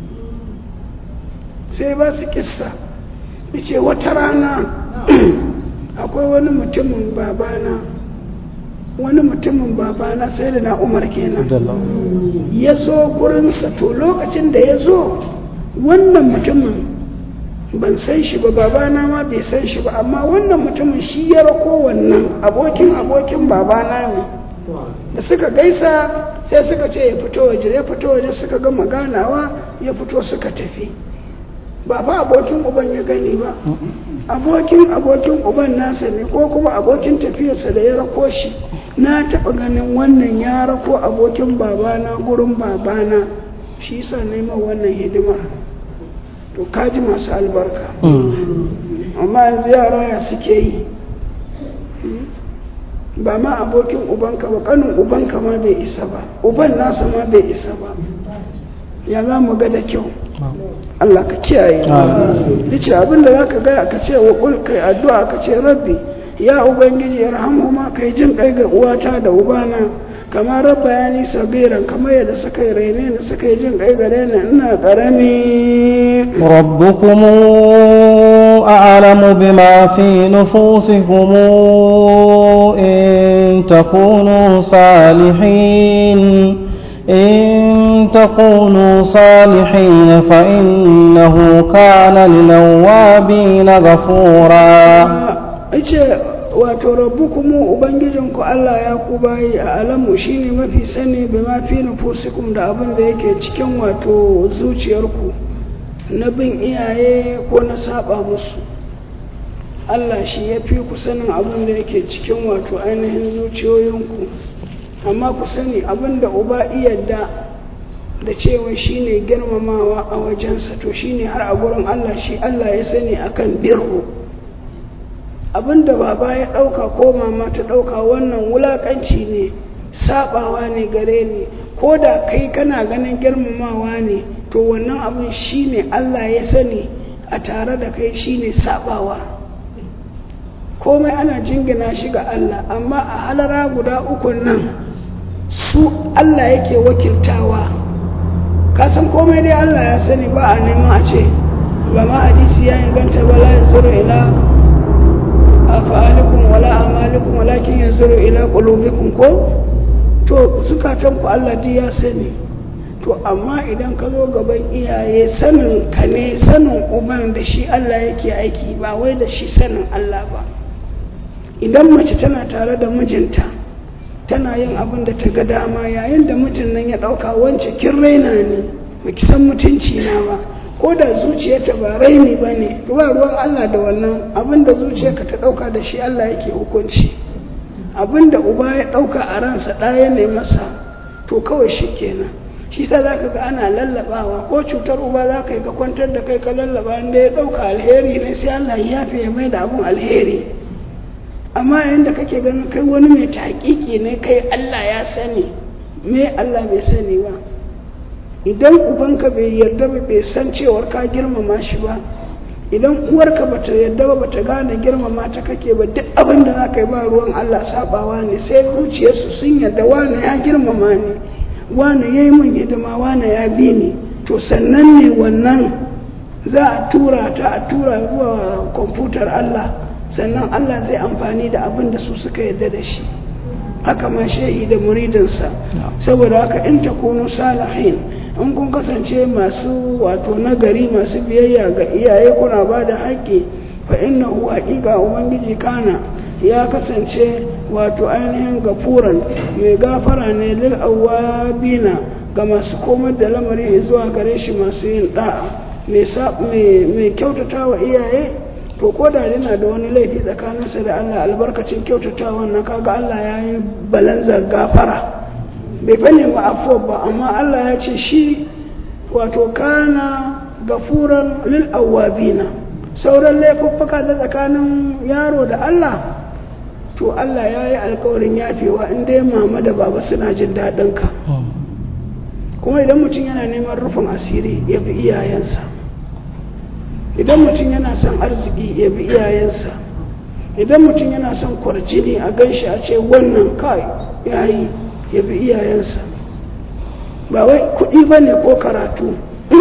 sai ba su kissa ya ce wata rana akwai wani mutumin babana wani mutumin babana sai da na umar kenan Jallahu. ya zo gurinsa to lokacin da ya zo wannan mutumin ban san shi ba babana ma bai san shi ba amma wannan mutumin shi ya rako wannan abokin abokin babana ne da suka gaisa sai suka ce ya fito waje ya fito waje suka gama ganawa ya fito suka tafi ba fa abokin uban ya gani ba abokin abokin uban nasa ne ko kuma abokin tafiyarsa da ya rako shi na taɓa ganin wannan ya rako abokin babana gurin babana shi yasa neman wannan hidimar to kaji masu albarka amma yanzu yara ya suke yi ba ma abokin ubanka ba kanin ubanka ma bai isa ba uban nasa ma bai isa ba ya za mu ga da kyau Allah ka kiyaye Amin. yace abinda zaka gaya ka ce wa kul kai addu'a ka ce rabbi ya ubangiji yarhamhuma kai jin kai ga uwata da ubana kamar rabba ya nisa gairan kamar yadda suka yi raine ni suka yi jin kai gare ni ina karami ربكم أعلم بما في نفوسكم إن تكونوا صالحين إن تكونوا صالحين فإنه كان للأوابين غفورا ce wato rabbukumu ubangijinku Allah ya ku bayi a alamu shine mafi sani bi ma fi nufusikum da abin da yake cikin wato zuciyarku na bin iyaye ko na saba musu Allah shi ya fi ku sanin abin da yake cikin wato ainihin zuciyoyinku amma ku sani abin da uba iyadda da cewa shine girmamawa a wajensa to shine har a gurin Allah shi Allah ya sani akan birru abinda baba ya ɗauka ko mama ta ɗauka wannan wulaƙanci ne saɓawa ne gare ni ko da kai kana ganin girmamawa ne to wannan abin shi ne Allah ya sani a tare da kai shi ne saɓawa komai ana jingina shi ga Allah amma a halara guda uku nan su Allah yake wakiltawa kasan komai dai Allah ya sani ba a neman a ce ba ma hadisi ya inganta ba la yanzuru ila afalikum wala amalikum walakin yanzuru ila qulubikum ko to zukatan ku Allah dai ya sani to amma idan ka zo gaban iyaye sanin ka ne sanin uban da shi Allah yake aiki ba wai da shi sanin Allah ba idan mace tana tare da mijinta tana yin abin da ta ga dama yayin da mijin nan ya ɗauka wance kin raina ne ba ki san mutunci na ba ko da zuciyarta ba raini ba ne ba ruwan Allah da wannan abin da zuciyarka ta ɗauka da shi Allah yake hukunci abin da uba ya ɗauka a ransa ɗaya ne masa to kawai shi kenan shi sa za ka ga ana lallabawa ko cutar uba za ka yi ka kwantar da kai ka lallaba inda ya ɗauka alheri ne sai Allah ya yafe ya mai da abin alheri amma yayin da kake ganin kai wani mai taƙiƙi ne kai Allah ya sani me Allah bai sani ba idan ubanka bai yarda ba bai san cewar ka girmama shi ba idan uwarka bata yarda ba bata gane girmama ta kake ba duk abin da za ka yi ba ruwan Allah sabawa ne sai zuciyarsu sun yarda wane ya girmama ni wane ya yi min hidima wane ya bi ni to sannan ne wannan za a tura ta a tura zuwa kwamfutar Allah sannan Allah zai amfani da abin da su suka yarda da shi haka ma shehi da muridinsa saboda haka in takunu salihin in kun kasance masu wato nagari masu biyayya ga iyaye kuna ba da haƙƙi fa innahu haƙiƙa ubangiji kana ya kasance wato ainihin gafuran mai gafara ne lil awabina ga masu komar da lamari zuwa gare shi masu yin da'a mai kyautata wa iyaye to ko da yana da wani laifi tsakaninsa da Allah albarkacin kyautata wannan kaga Allah ya yi balanza gafara bai bane ma'afuwa ba amma Allah ya ce shi wato kana gafuran lil awabina sauran laifuffuka da tsakanin yaro da Allah to Allah ya yi alkawarin yafewa inda ya mama da baba suna jin daɗin ka kuma idan mutum yana neman rufin asiri ya bi iyayensa idan mutum yana son arziki ya bi iyayensa idan mutum yana son kwarjini a ganshi a ce wannan kai ya yi ya bi iyayensa ba wai kuɗi ba ne ko karatu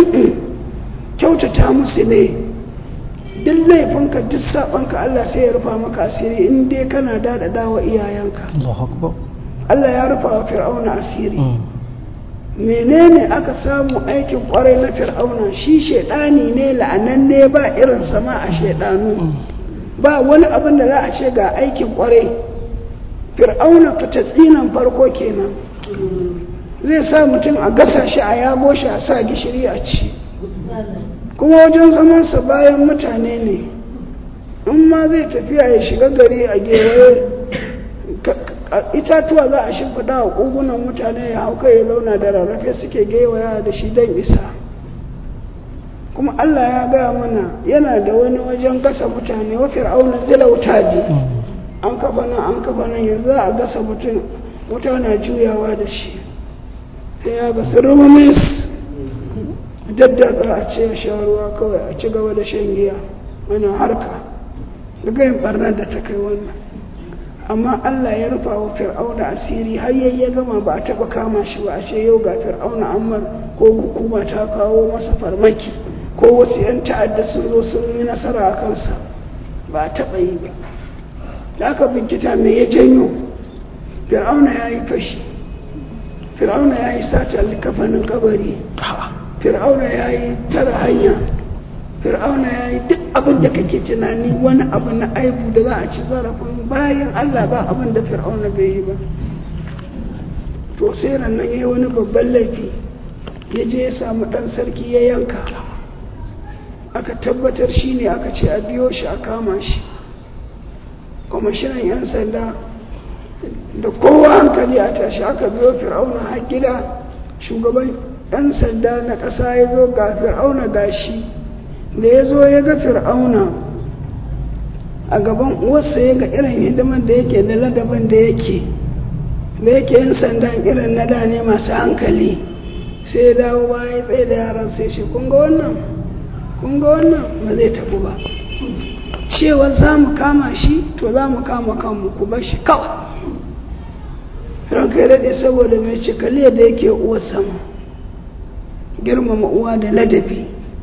kyautata musu ne duk laifinka duk saɓanka Allah sai ya rufa maka asiri in dai kana daɗaɗa wa iyayenka Allah ya rufa wa fir'auna asiri menene aka samu aikin kwarai na fir'auna shi shaidani ne la'ananne ba irin sama a shaidanu ba wani abin da za a ce ga aikin kwarai fir'auna tsinan farko kenan zai sa mutum a gasa shi a yago shi a sa gishiri a ci kuma wajen zamansa bayan mutane ne in ma zai tafiya ya shiga gari a gewaye itatuwa za a shimfiɗa wa ƙugunan mutane ya hau kai ya zauna da rarrafe suke gewaya da shi don isa kuma Allah ya gaya mana yana da wani wajen gasa mutane wa fir'auna zila wutaji an kafa nan an kafa nan yanzu a gasa mutum wuta na juyawa da shi ta ya ga rumamis daddaka a ce sha ruwa kawai a ci gaba da shan giya mana harka daga yin barnar da ta kai wannan amma Allah ya rufa wa fir'auna asiri har yayi ya gama ba a taba kama shi ba a ce yau ga fir'auna ammar ko hukuma ta kawo masa farmaki ko wasu 'yan ta'adda sun zo sun yi nasara a kansa ba a taba yi ba da aka binkita me ya janyo fir'auna ya yi fashi fir'auna ya yi sata kafanin kabari fir'auna ya yi tara hanya fir'auna ya yi duk abin da kake tunani wani abu na aibu da za a ci zarafin bayan allah ba abin da fir'auna bai yi ba to sai nan ya yi wani babban laifi ya je ya samu ɗan sarki ya yanka aka tabbatar shi ne aka ce a biyo shi a kama shi kwamishinan 'yan sanda da kowa hankali a tashi aka biyo fir'auna har gida shugaban 'yan sanda na ƙasa ya zo ga fir'auna gashi da ya zo ya ga fir'auna a gaban uwarsa ya ga irin hidimar da yake da ladabin da yake da yake yin sandan irin na da ne masu hankali sai ya dawo baya ya tsaye da yaran sai shi kun ga wannan kun ga wannan ba zai tafi ba cewa za mu kama shi to za mu kama kanmu ku bar shi kawai ranka ya daɗe saboda mai cikaliya da yake uwar sama girmama uwa da ladabi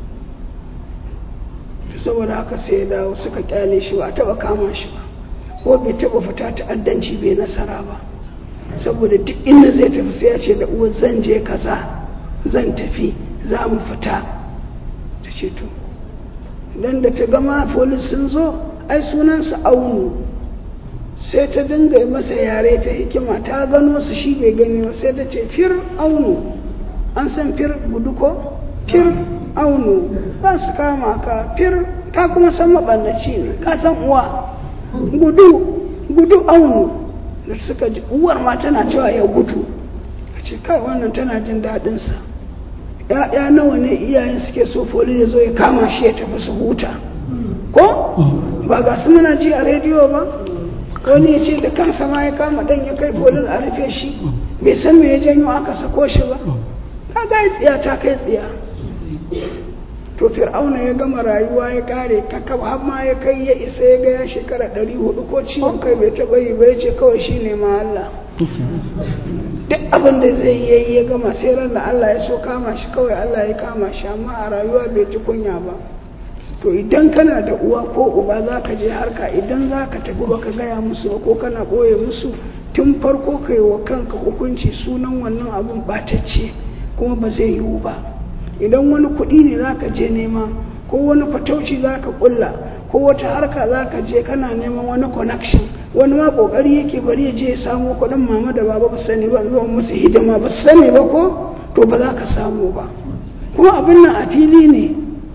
saboda haka sai ya dawo suka kyale shi ba taba kama shi ba ko bai taba fita ta'addanci bai nasara ba saboda duk inda zai tafi sai ya ce da uwar zan je kaza zan tafi za mu fita ta ce to don da ta gama polis sun zo ai sunansa aunu sai ta dinga masa yare ta hikima ta gano su shi bai gani ba sai ta ce fir aunu an san fir gudu ko fir aunu za su kama ka fir ta kuma san maɓallaci ne ka san uwa gudu gudu aunu da suka ji uwar ma tana cewa ya gudu a ce kai wannan tana jin daɗinsa ya'ya nawa ne iyayen suke so foli ya zo ya kama shi ya tafi su huta ko ba ga su muna ji a rediyo ba wani ya ce da kansa ma ya kama ɗan ya kai polin a rufe shi bai san me ya janyo aka sako shi ba ka ga tsiya ta kai tsiya to fir'auna ya gama rayuwa ya kare kakab har ma ya kai ya isa ya ga ya shekara ɗari hudu ko ciwon kai bai taɓa yi bai ce kawai shi ne ma Allah duk abin da zai yi ya gama sai ran da Allah ya so kama shi kawai Allah ya kama shi amma a rayuwa bai ji kunya ba to idan kana da uwa ko uba za ka je harka idan za ka tafi baka gaya musu ba ko kana ɓoye musu tun farko ka yi wa kanka hukunci sunan wannan abun ɓatacce kuma ba zai yiwu ba idan wani kuɗi ne za ka je nema ko wani fatauci za ka ƙulla ko wata harka za ka je kana neman wani connection wani ma ƙoƙari yake bari ya je ya samu kuɗin mama da baba ba sani ba zuwa musu hidima ba sani ba ko to ba za ka samu ba kuma abin nan a fili ne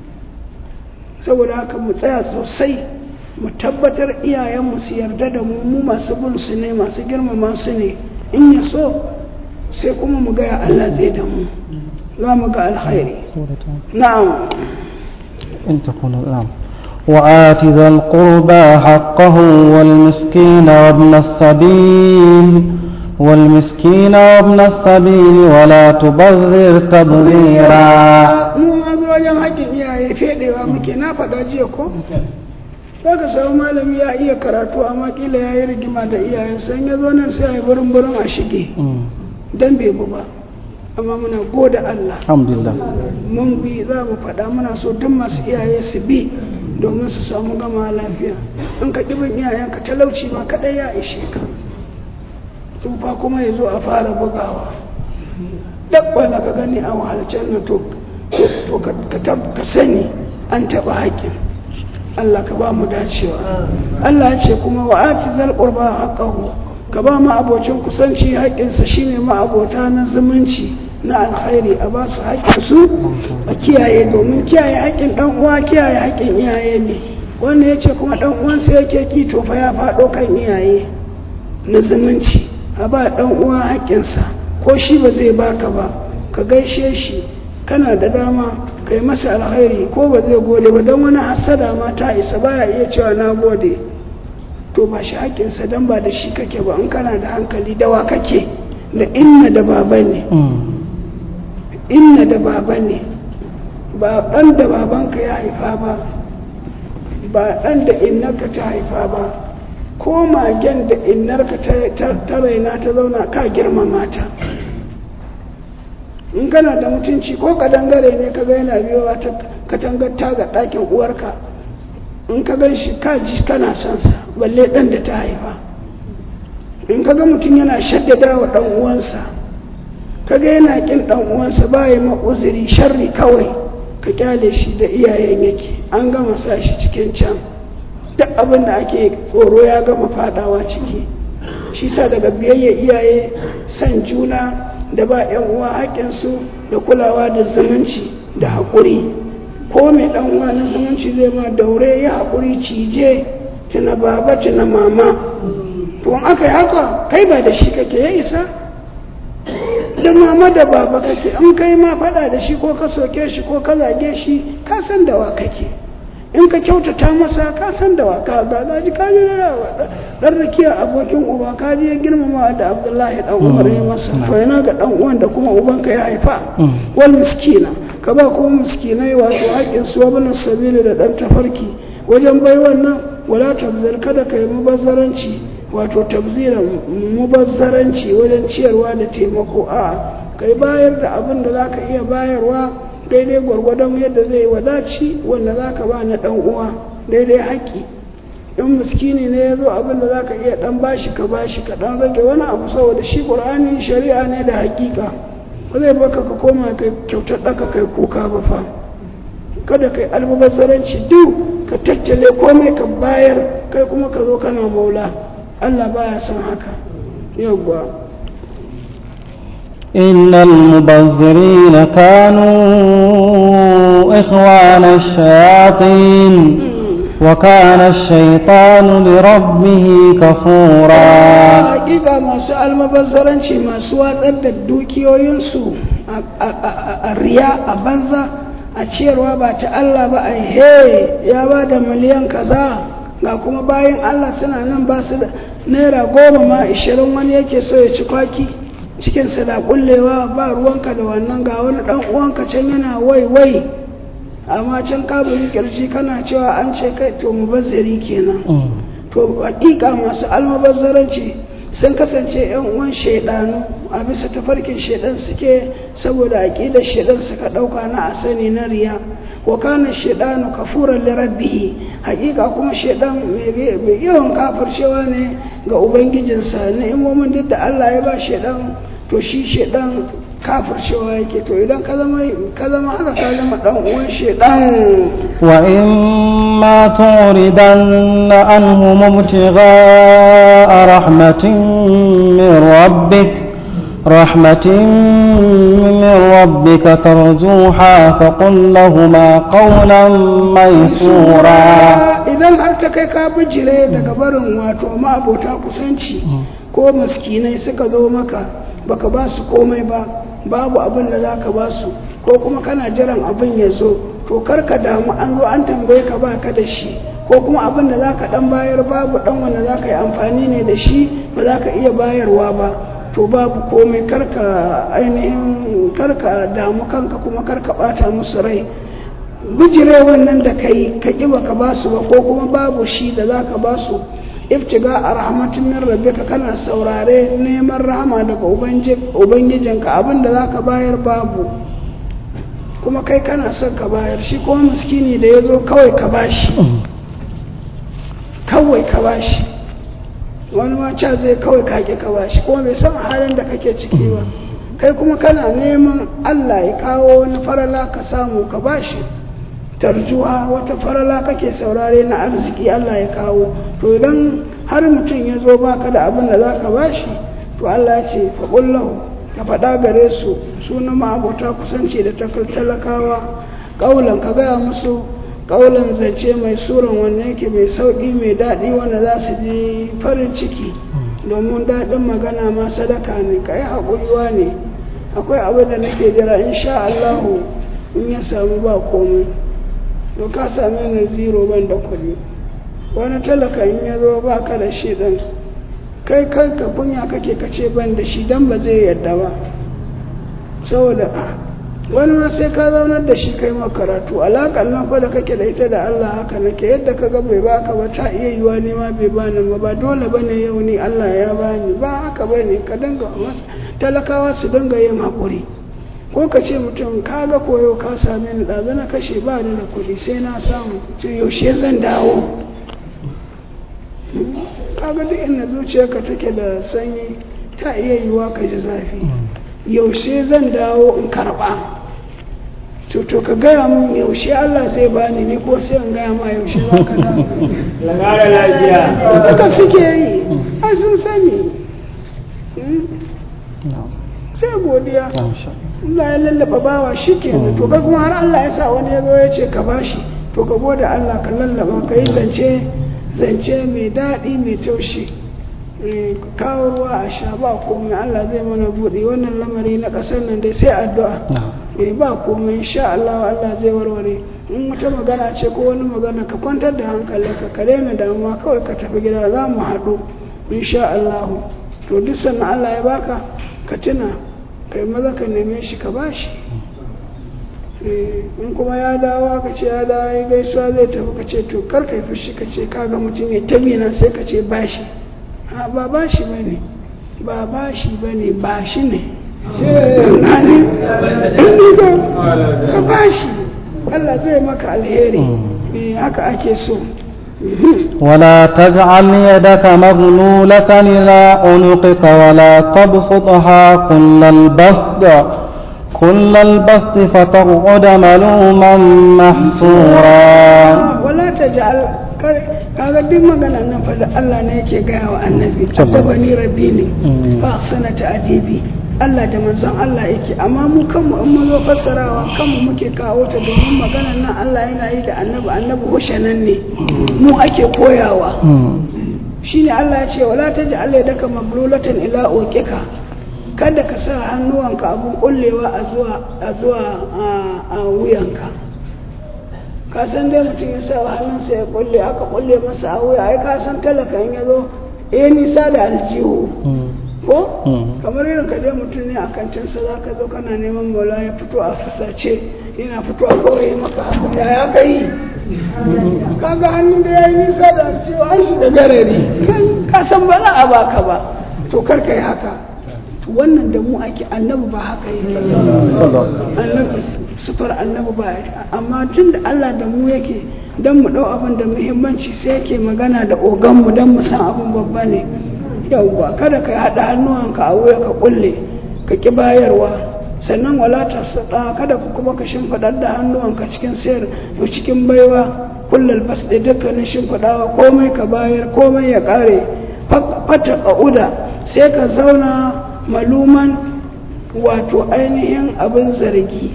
saboda haka mu tsaya sosai mu tabbatar iyayenmu su yarda da mu mu masu bin su ne masu girmama su ne in ya so sai kuma mu gaya Allah zai da mu za mu ga alkhairi na'am إن تكون نعم وآت ذا القربى حقه والمسكين وابن السبيل والمسكين وابن السبيل ولا تبذر تبذيرا mu ma zo wajen haƙƙin iyaye fedewa muke na faɗa jiya ko za ka samu malami ya iya karatu amma kila ya yi rigima da iyayensa in ya zo nan sai a yi burin burin a shige dan bai bu ba amma muna goda Allah الحمد لله mun bi za mu faɗa muna so duk masu iyaye su bi domin su samu gama lafiya in ka ƙibin iyayenka talauci ma kaɗai ya ishe ka tsufa kuma ya zo a fara bugawa duk wanda ka gani a wahalcen nan to to ka tab- ka sani an taɓa haƙƙin Allah ka ba mu dacewa Allah ya ce kuma wa ati zal qurba haqqahu ka ba ma abocin kusanci haƙƙinsa shine ma abota na zumunci na alkhairi a ba su haƙƙinsu a kiyaye domin kiyaye haƙƙin ɗan uwa kiyaye haƙƙin iyaye ne wanda ya ce kuma ɗan uwansa yake ki to fa ya faɗo kan iyaye na zumunci a ba ɗan uwa haƙƙinsa ko shi ba zai baka ba ka gaishe shi kana da dama ka yi masa alkhairi ko ba zai gode ba don wani hassada ma ta isa baya iya cewa na gode to ba shi haƙƙinsa don ba da shi kake ba in kana da hankali dawa kake da inna da baba ne inna da baba ne ba ɗan da babanka ya haifa ba ba ɗan da innarka ta haifa ba ko magen da innarka ta raina ta zauna ka girmama ta in kana da mutunci ko kadangare ne ka ga yana biyowa ta katangar taga ɗakin uwarka in ka gan shi ka ji kana son sa balle ɗan da ta haifa in ka ga mutum yana shaddada wa ɗan uwansa ka ga yana ƙin ɗan uwansa ba ya uzuri sharri kawai ka kyale shi da iyayen yake an gama sa shi cikin can duk abin da ake tsoro ya gama fadawa ciki shi sa daga biyayya iyaye san juna da ba yan uwa haƙƙinsu da kulawa da zumunci da haƙuri ko mai ɗan uwa na zumunci zai ma daure ya haƙuri cije tuna baba tuna mama to in aka yi haka kai ba da shi kake ya isa da mama da baba kake in kai ma faɗa da shi ko ka soke shi ko ka zage shi ka san da wa kake in ka kyautata masa ka san da wa ka ga ji ka ji dan rakiya abokin uba ka ji ya girmama da Abdullahi dan Umar ya masa to yana ga dan uwan da kuma uban ka ya haifa wal miskina ka ba kuma miskinai wato haƙin su wabin sabili da dan tafarki wajen bai wannan wala tabzir kada ka yi mubazzaranci wato tabziran mubazzaranci wajen ciyarwa da taimako a kai bayar da abin da zaka iya bayarwa daidai gwargwadon yadda zai wadaci wanda za ka ba na ɗan uwa daidai haƙƙi in miskini ne ya zo abin da za ka iya ɗan bashi ka bashi ka ɗan rage wani abu saboda shi ƙur'ani shari'a ne da haƙiƙa ba zai baka ka koma kai kyautar ɗaka kai kuka ba fa kada kai almubazzaranci duk ka tattale komai ka bayar kai kuma ka zo kana maula Allah baya son haka yawwa إن المبذرين كانوا إخوان الشياطين وكان الشيطان لربه كفورا hakika masu almabazzaranci masu watsar da dukiyoyinsu a riya a banza a ciyarwa ba ta Allah ba a he ya ba da miliyan kaza ga kuma bayan Allah suna nan ba su da naira goma ma ishirin wani yake so ya ci kwaki cikinsa da kullewa ba ruwanka da wannan ga wani dan uwanka can yana wai wai amma can ka bugi kirji kana cewa an ce kai to mubazzari kenan to hakika masu almubazzaranci sun kasance yan uwan shaidanu a bisa tafarkin shaidan suke saboda aqidar shaidan suka dauka na asani na riya wa kana shaidanu kafuran li rabbih hakika kuma shaidan mai yawan kafircewa ne ga ubangijinsa ni'imomin duk da Allah ya ba shaidan to shi shaidan kafircewa yake to idan ka zama ka zama haka ka zama dan uwan shaidan وإما تعرضن عنهم ابتغاء رحمة من ربك رحمة من ربك ترجوها فقل لهما قولا ميسورا idan har ta kai ka bijire daga barin wato ma'abota kusanci ko maskinai suka zo maka baka ba su komai ba babu abin da za ka ba su ko kuma kana jiran abin ya zo to karka damu an zo an tambaye ka ba ka da shi ko kuma abin da za ka dan bayar babu dan wanda za ka yi amfani ne da shi ba za ka iya bayarwa ba to babu komai karka ainihin karka damu kanka kuma karka bata musu rai bijire wannan da kai ka ƙi baka ba su ba ko kuma babu shi da za ka ba su iftiga a rahmatin min rabbika kana saurare neman rahama daga ubangijinka abin da za ka bayar babu kuma kai kana son ka bayar shi kuma miskini da ya zo kawai ka bashi kawai ka bashi wani ma ca zai kawai kake ka bashi kuma bai san halin da kake ciki ba kai kuma kana neman Allah ya kawo wani farala ka samu ka bashi tarjuwa wata farala kake saurare na arziki Allah ya kawo to idan har mutum ya zo baka da abin da za ka bashi to Allah ya ce faƙullahu ka faɗa gare su suna ma'abota kusanci da talakawa ƙaulan ka gaya musu ƙaulan zance mai suran wanne yake mai sauƙi mai daɗi wanda za su ji farin ciki domin daɗin magana ma sadaka ne ka yi haƙuriwa ne akwai abin da nake jira insha Allahu in ya samu ba komai to ka same ni zero ban da kuɗi wani talaka in ya zo ba ka da shi ɗin kai kai ka kunya kake kace ban da shi dan ba zai yadda ba saboda wani ma sai ka zaunar da shi kai makaratu alaƙar nan fa da kake da ita da Allah haka nake yadda ka ga bai baka ba ta iya yiwa ne ma bai bani ba ba dole bane yau ni Allah ya bani ba haka bane ka dinga talakawa su dinga yin haƙuri ko ka ce mutum ka ga koyo ka same ni ɗazu na kashe ba ni da kuɗi sai na samu ce yaushe zan dawo kaga duk inda zuciyarka take da sanyi ta iya yiwa ka ji zafi yaushe zan dawo in karɓa to to ka gaya mun yaushe Allah zai bani ni ko sai in gaya ma yaushe za ka dawo Lagara lafiya. haka suke yi ai sun sani sai godiya Allah ya lallaba bawa shi kenan to kai kuma har Allah ya sa wani ya zo ya ce ka bashi to ka gode Allah ka lallaba ka yi zance zance mai daɗi mai taushi kawo ruwa a sha ba komai Allah zai mana buɗe wannan lamari na ƙasar nan dai sai addu'a eh ba komai insha Allah Allah zai warware in wata magana ce ko wani magana ka kwantar da hankalinka ka daina damuwa kawai ka tafi gida za mu haɗu insha Allah to duk sannan Allah ya baka ka tuna kai maza ka neme shi ka bashi in kuma ya dawo aka ce ya dawo ya gaisuwa zai tafi ka ce to kar ka yi fushi ka ce kaga mutum ya tabi na sai ka ce bashi a ba bashi ba ne ba bashi ba ne bashi ne nani in ka bashi Allah zai maka alheri haka ake so ولا تجعل يدك مغلولة إلى عنقك ولا تبسطها كل البسط كل البسط فتقعد ملوما محسورا ولا تجعل kaga duk maganar nan fa da Allah ne yake gaya wa annabi addabani rabbi ne fa ahsana ta'dibi Allah da manzon Allah yake amma mu kanmu in mun zo fassarawa kanmu muke kawo ta domin maganar nan Allah yana yi da annabi annabi hushanan ne mu ake koyawa shine Allah ya ce wala taj'al yadaka mablulatan ila uqika kada ka sa hannuwanka abun kullewa a zuwa a zuwa a wuyanka ka san dai mutum ya sa hannunsa ya kulle aka kulle masa a wuya ai ka san talaka in ya zo eh nisa da aljihu ko kamar irin ka dai mutum ne a kantinsa za ka zo kana neman maula ya fito a fasace yana fito a kawai maka haka ya ya kai kaga hannun da ya yi nisa da aljihu an shi da garari ka san ba za a baka ba to kar ka yi haka to wannan da mu ake annabi ba haka yake annabi sufar annabi ba amma tun da Allah da mu yake don mu ɗau abin da muhimmanci sai yake magana da oganmu don mu san abin babba ne yauwa kada ka haɗa hannuwanka a wuya ka kulle ka ƙi bayarwa sannan wala ta sada kada ku kuma ka shimfiɗar da hannuwanka cikin sayar cikin baiwa kullal bas da dukkanin shimfiɗawa komai ka bayar komai ya ƙare fata ƙa'uda sai ka zauna maluman wato ainihin abin zargi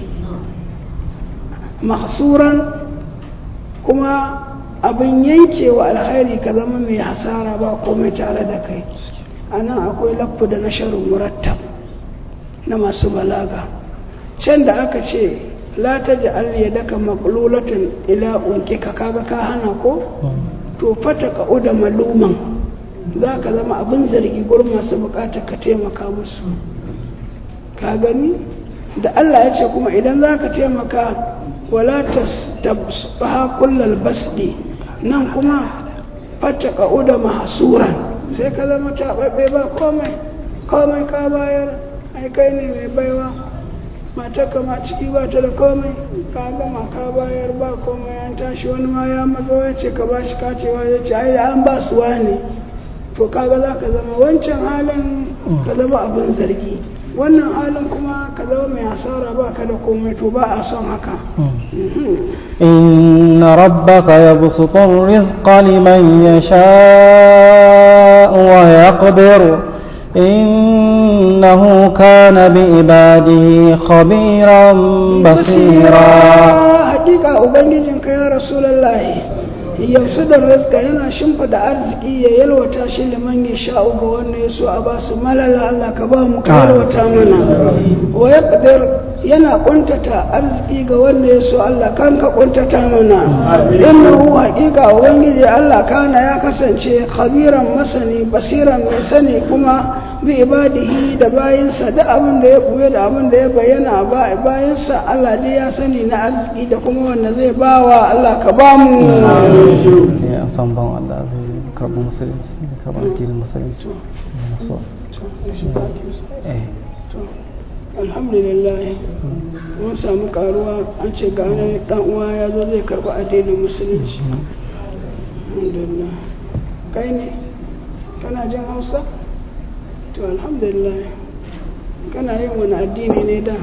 mahsuran kuma abin yankewa alkhairi ka zama mai hasara ba komai tare da kai a nan akwai laffu da na sharin murattab na masu balaga can da aka ce la ta ji daka maƙululatin ila ka kaga ka hana ko to fata ka uda maluman za ka zama abin zargi gurin masu bukatar ka taimaka musu ka gani da Allah ya ce kuma idan za ka taimaka wala ta kullal basdi nan kuma fata ka uda mahasuran sai ka zama taɓaɓɓe ba komai komai ka bayar ai kai ne mai baiwa matarka ma ciki ba ta da komai ka gama ka bayar ba komai an tashi wani ma ya matso ya ce ka ba shi kacewa ya ce ai an ba su wani to kaga za ka zama wancan halin ka zama abin zargi wannan halin kuma ka zama mai hasara ba ka da komai to ba a son haka إن ربك يبسط الرزق لمن يشاء ويقدر إنه كان بعباده خبيرا بصيرا حقيقة أبنجيك يا رسول الله yausu da rizka yana shimfida arziki ya yalwata shi liman ya sha'u ga wanda ya so a ba su malala Allah ka ba mu ka yalwata mana wa ya yana kuntata arziki ga wanda ya so Allah kan ka kuntata mana innahu haqiqa ubangiji Allah kana ya kasance khabiran masani basiran mai sani kuma bi ibadihi da bayinsa da abin da ya buye da abin da ya bayyana ba bayinsa Allah dai ya sani na arziki da kuma wanda zai bawa Allah ka ba mu ya san ban Allah zai karɓi musulunci da karɓi addinin musulunci so eh alhamdulillah mun samu karuwa an ce ga wani dan uwa ya zo zai karɓi addinin musulunci alhamdulillah kai ne kana jin hausa to alhamdulillah kana yin wani addini ne da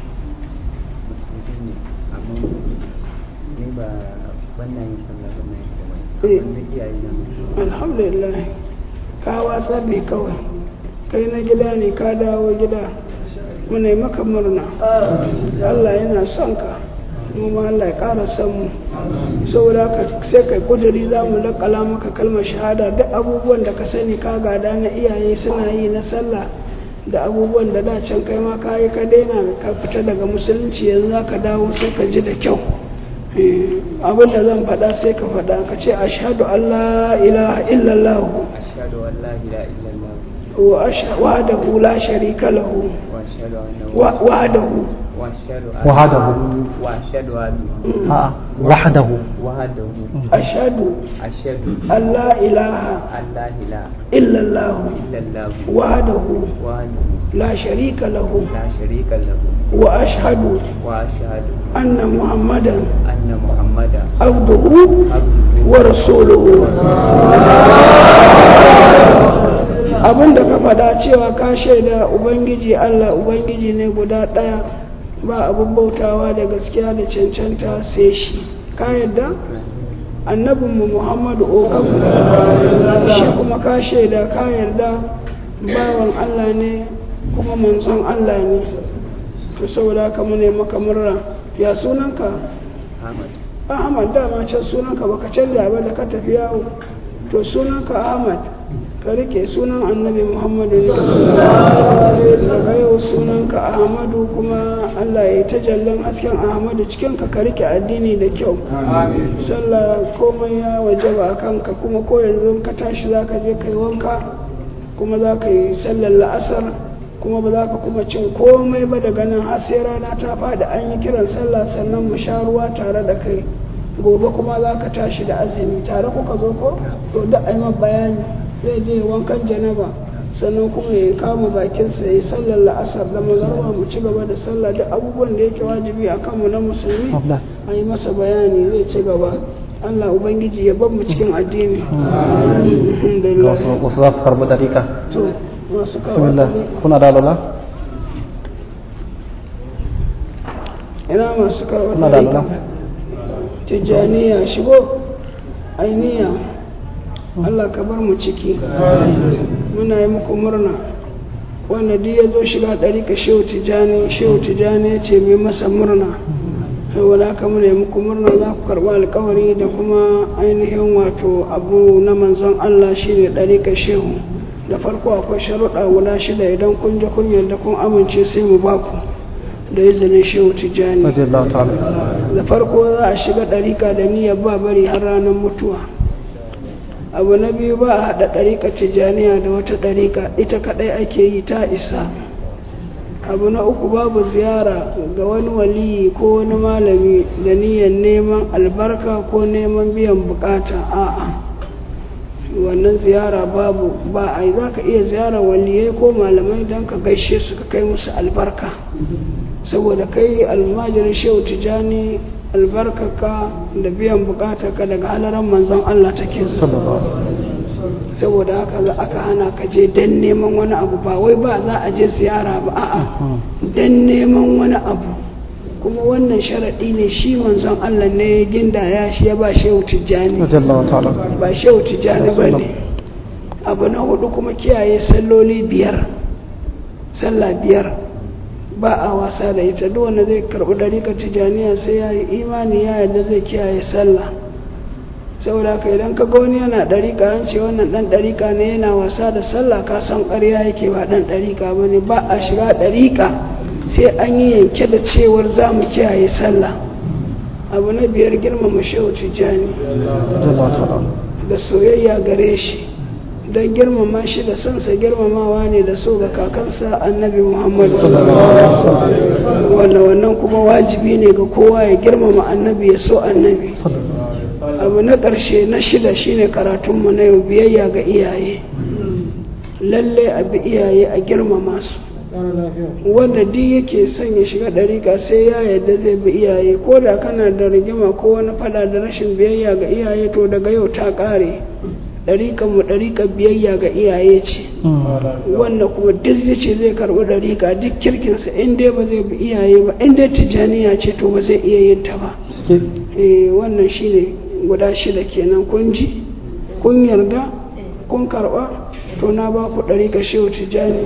alhamdulillah ka watsa ne kawai kai na gida ne ka dawo gida muna maka murna Allah yana son ka kuma Allah ya ƙara son mu saboda ka sai kai kuduri za mu lakala maka kalmar shahada duk abubuwan da ka sani ka gada na iyaye suna yi na sallah da abubuwan da da can kai ma ka yi ka daina ka fita daga musulunci yanzu za ka dawo sai ka ji da kyau abin da zan faɗa sai ka faɗa ka ce ashhadu an la ilaha illallah ashhadu an la ilaha illallah وحده لا شريك له وحده وحده واشهد ان آه. وحده وحده أشهد اشهد أن لا إله ان لا اله إلا الله الا الله وحده وحده لا شريك له لا شريك له وأشهد واشهد أن محمدا ان محمدا عبده عبده ورسوله abin da ka faɗa cewa ka shaida ubangiji allah ubangiji ne guda ɗaya ba abin bautawa da gaskiya da cancanta sai shi ka yadda annabinmu muhammadu okamu shi kuma ka shaida ka yarda bawan allah ne kuma manzon allah ne to saboda haka mu ne maka murna ya sunanka Ahmad ahmad dama can sunanka baka canja ba da ka tafi yawo to sunanka ahmad ka rike sunan annabi muhammadu ne daga yau sunanka ahmadu kuma allah ya yi tajallan asken ahmadu cikin ka ka rike addini da kyau sallah komai ya wajaba a kanka kuma ko yanzu ka tashi za ka je kai wanka kuma za ka yi sallar la'asar kuma ba za ka kuma cin komai ba daga nan har sai rana ta faɗi an yi kiran sallah sannan mu sha ruwa tare da kai gobe kuma za ka tashi da azumi tare kuka zo ko to da a yi bayani zai je wankan janaba sannan kuma ya kama bakinsa ya yi sallar la'asar da magarba mu ci gaba da sallah duk abubuwan da yake wajibi a kanmu na musulmi Abla. a yi masa bayani zai ci gaba Allah Ubangiji ya bar mu cikin addini ga alhamdulillah wasu wasu za su karɓi ɗarika to masu bismillah kawo kuna da alwala ina masu kawo kuna da alwala tijjaniya shigo ainiya Allah ka bar mu ciki muna yi muku murna wanda duk ya zo shiga ɗari ka shehu tijjani shehu tijjani ya ce mai masa murna saboda haka muna yi muku murna za ku karɓi alkawari da kuma ainihin wato abu na manzon Allah shine ɗari ka shehu da farko akwai sharuɗa guda shida idan kun je kun yarda kun amince sai mu baku da izinin shehu tijjani radiyallahu ta'ala da farko za a shiga ɗarika da niyyar ba bari har ranar mutuwa abu na biyu ba a haɗa ɗarika tijjaniya da wata ɗarika ita kaɗai ake yi ta isa abu na uku babu ziyara ga wani waliyi ko wani malami da niyyar neman albarka ko neman biyan bukata a'a wannan ziyara babu ba a yi za ka iya ziyarar waliyai ko malamai don ka gaishe su ka kai musu albarka saboda kai almajirin shehu tijjani albarkaka da biyan bukatarka daga halaran manzon Allah take zuwa sallallahu alaihi wasallam saboda haka za aka hana ka je don neman wani abu ba wai ba za a je ziyara ba a'a don neman wani abu kuma wannan sharaɗi ne shi manzon Allah ne ya gindaya shi ya ba shehu tijjani radiyallahu ta'ala ba shehu tijjani ba ne abu na hudu kuma kiyaye salloli biyar sallah biyar ba a wasa da ita duk wanda zai karɓi ɗarika tijjaniya sai ya yi imani ya yarda zai kiyaye sallah saboda haka idan ka ga wani yana ɗarika an ce wannan ɗan ɗarika ne yana wasa da sallah ka san ƙarya yake ba ɗan ɗarika ba ne ba a shiga ɗarika sai an yi yanke da cewar za mu kiyaye sallah abu na biyar girmama shehu tijjani radiyallahu ta'ala da soyayya gare shi don girmama shi da sansa girmamawa ne da so ga kakansa annabi muhammadu wanda wannan kuma wajibi ne ga kowa ya girmama annabi ya so annabi abu na ƙarshe na shida shine karatunmu na yau biyayya ga iyaye lalle a bi iyaye a girmama su wanda duk yake son ya shiga ɗariƙa sai ya yadda zai bi iyaye ko da kana da rigima ko wani fada da rashin biyayya ga iyaye to daga yau ta ƙare ɗariƙar mu ɗariƙar biyayya ga iyaye ce wannan kuma duk zai ce zai karɓi ɗariƙa duk kirkinsa in dai ba zai bi iyaye ba in dai tijjaniya ce to ba zai iya yin ta ba suke eh wannan shine guda shida kenan kun ji kun yarda kun karɓa to na ba ku ɗari ka shehu tijjani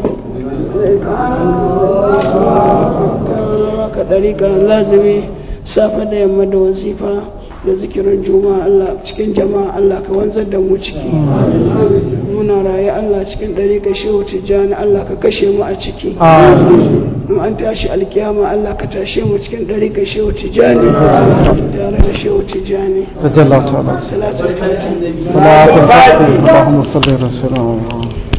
ka ɗari ka lazimi safe da yamma da wazifa da zikirin juma'a Allah cikin jama'a Allah ka wanzar da mu ciki muna raye Allah cikin ɗari ka shehu tijjani Allah ka kashe mu a ciki in an tashi alkiyama Allah ka tashe mu cikin ɗari ka shehu tijjani tare da shehu tijjani radiyallahu ta'ala salatul fatiha salatul fatiha Allahumma salli ala sayyidina Muhammad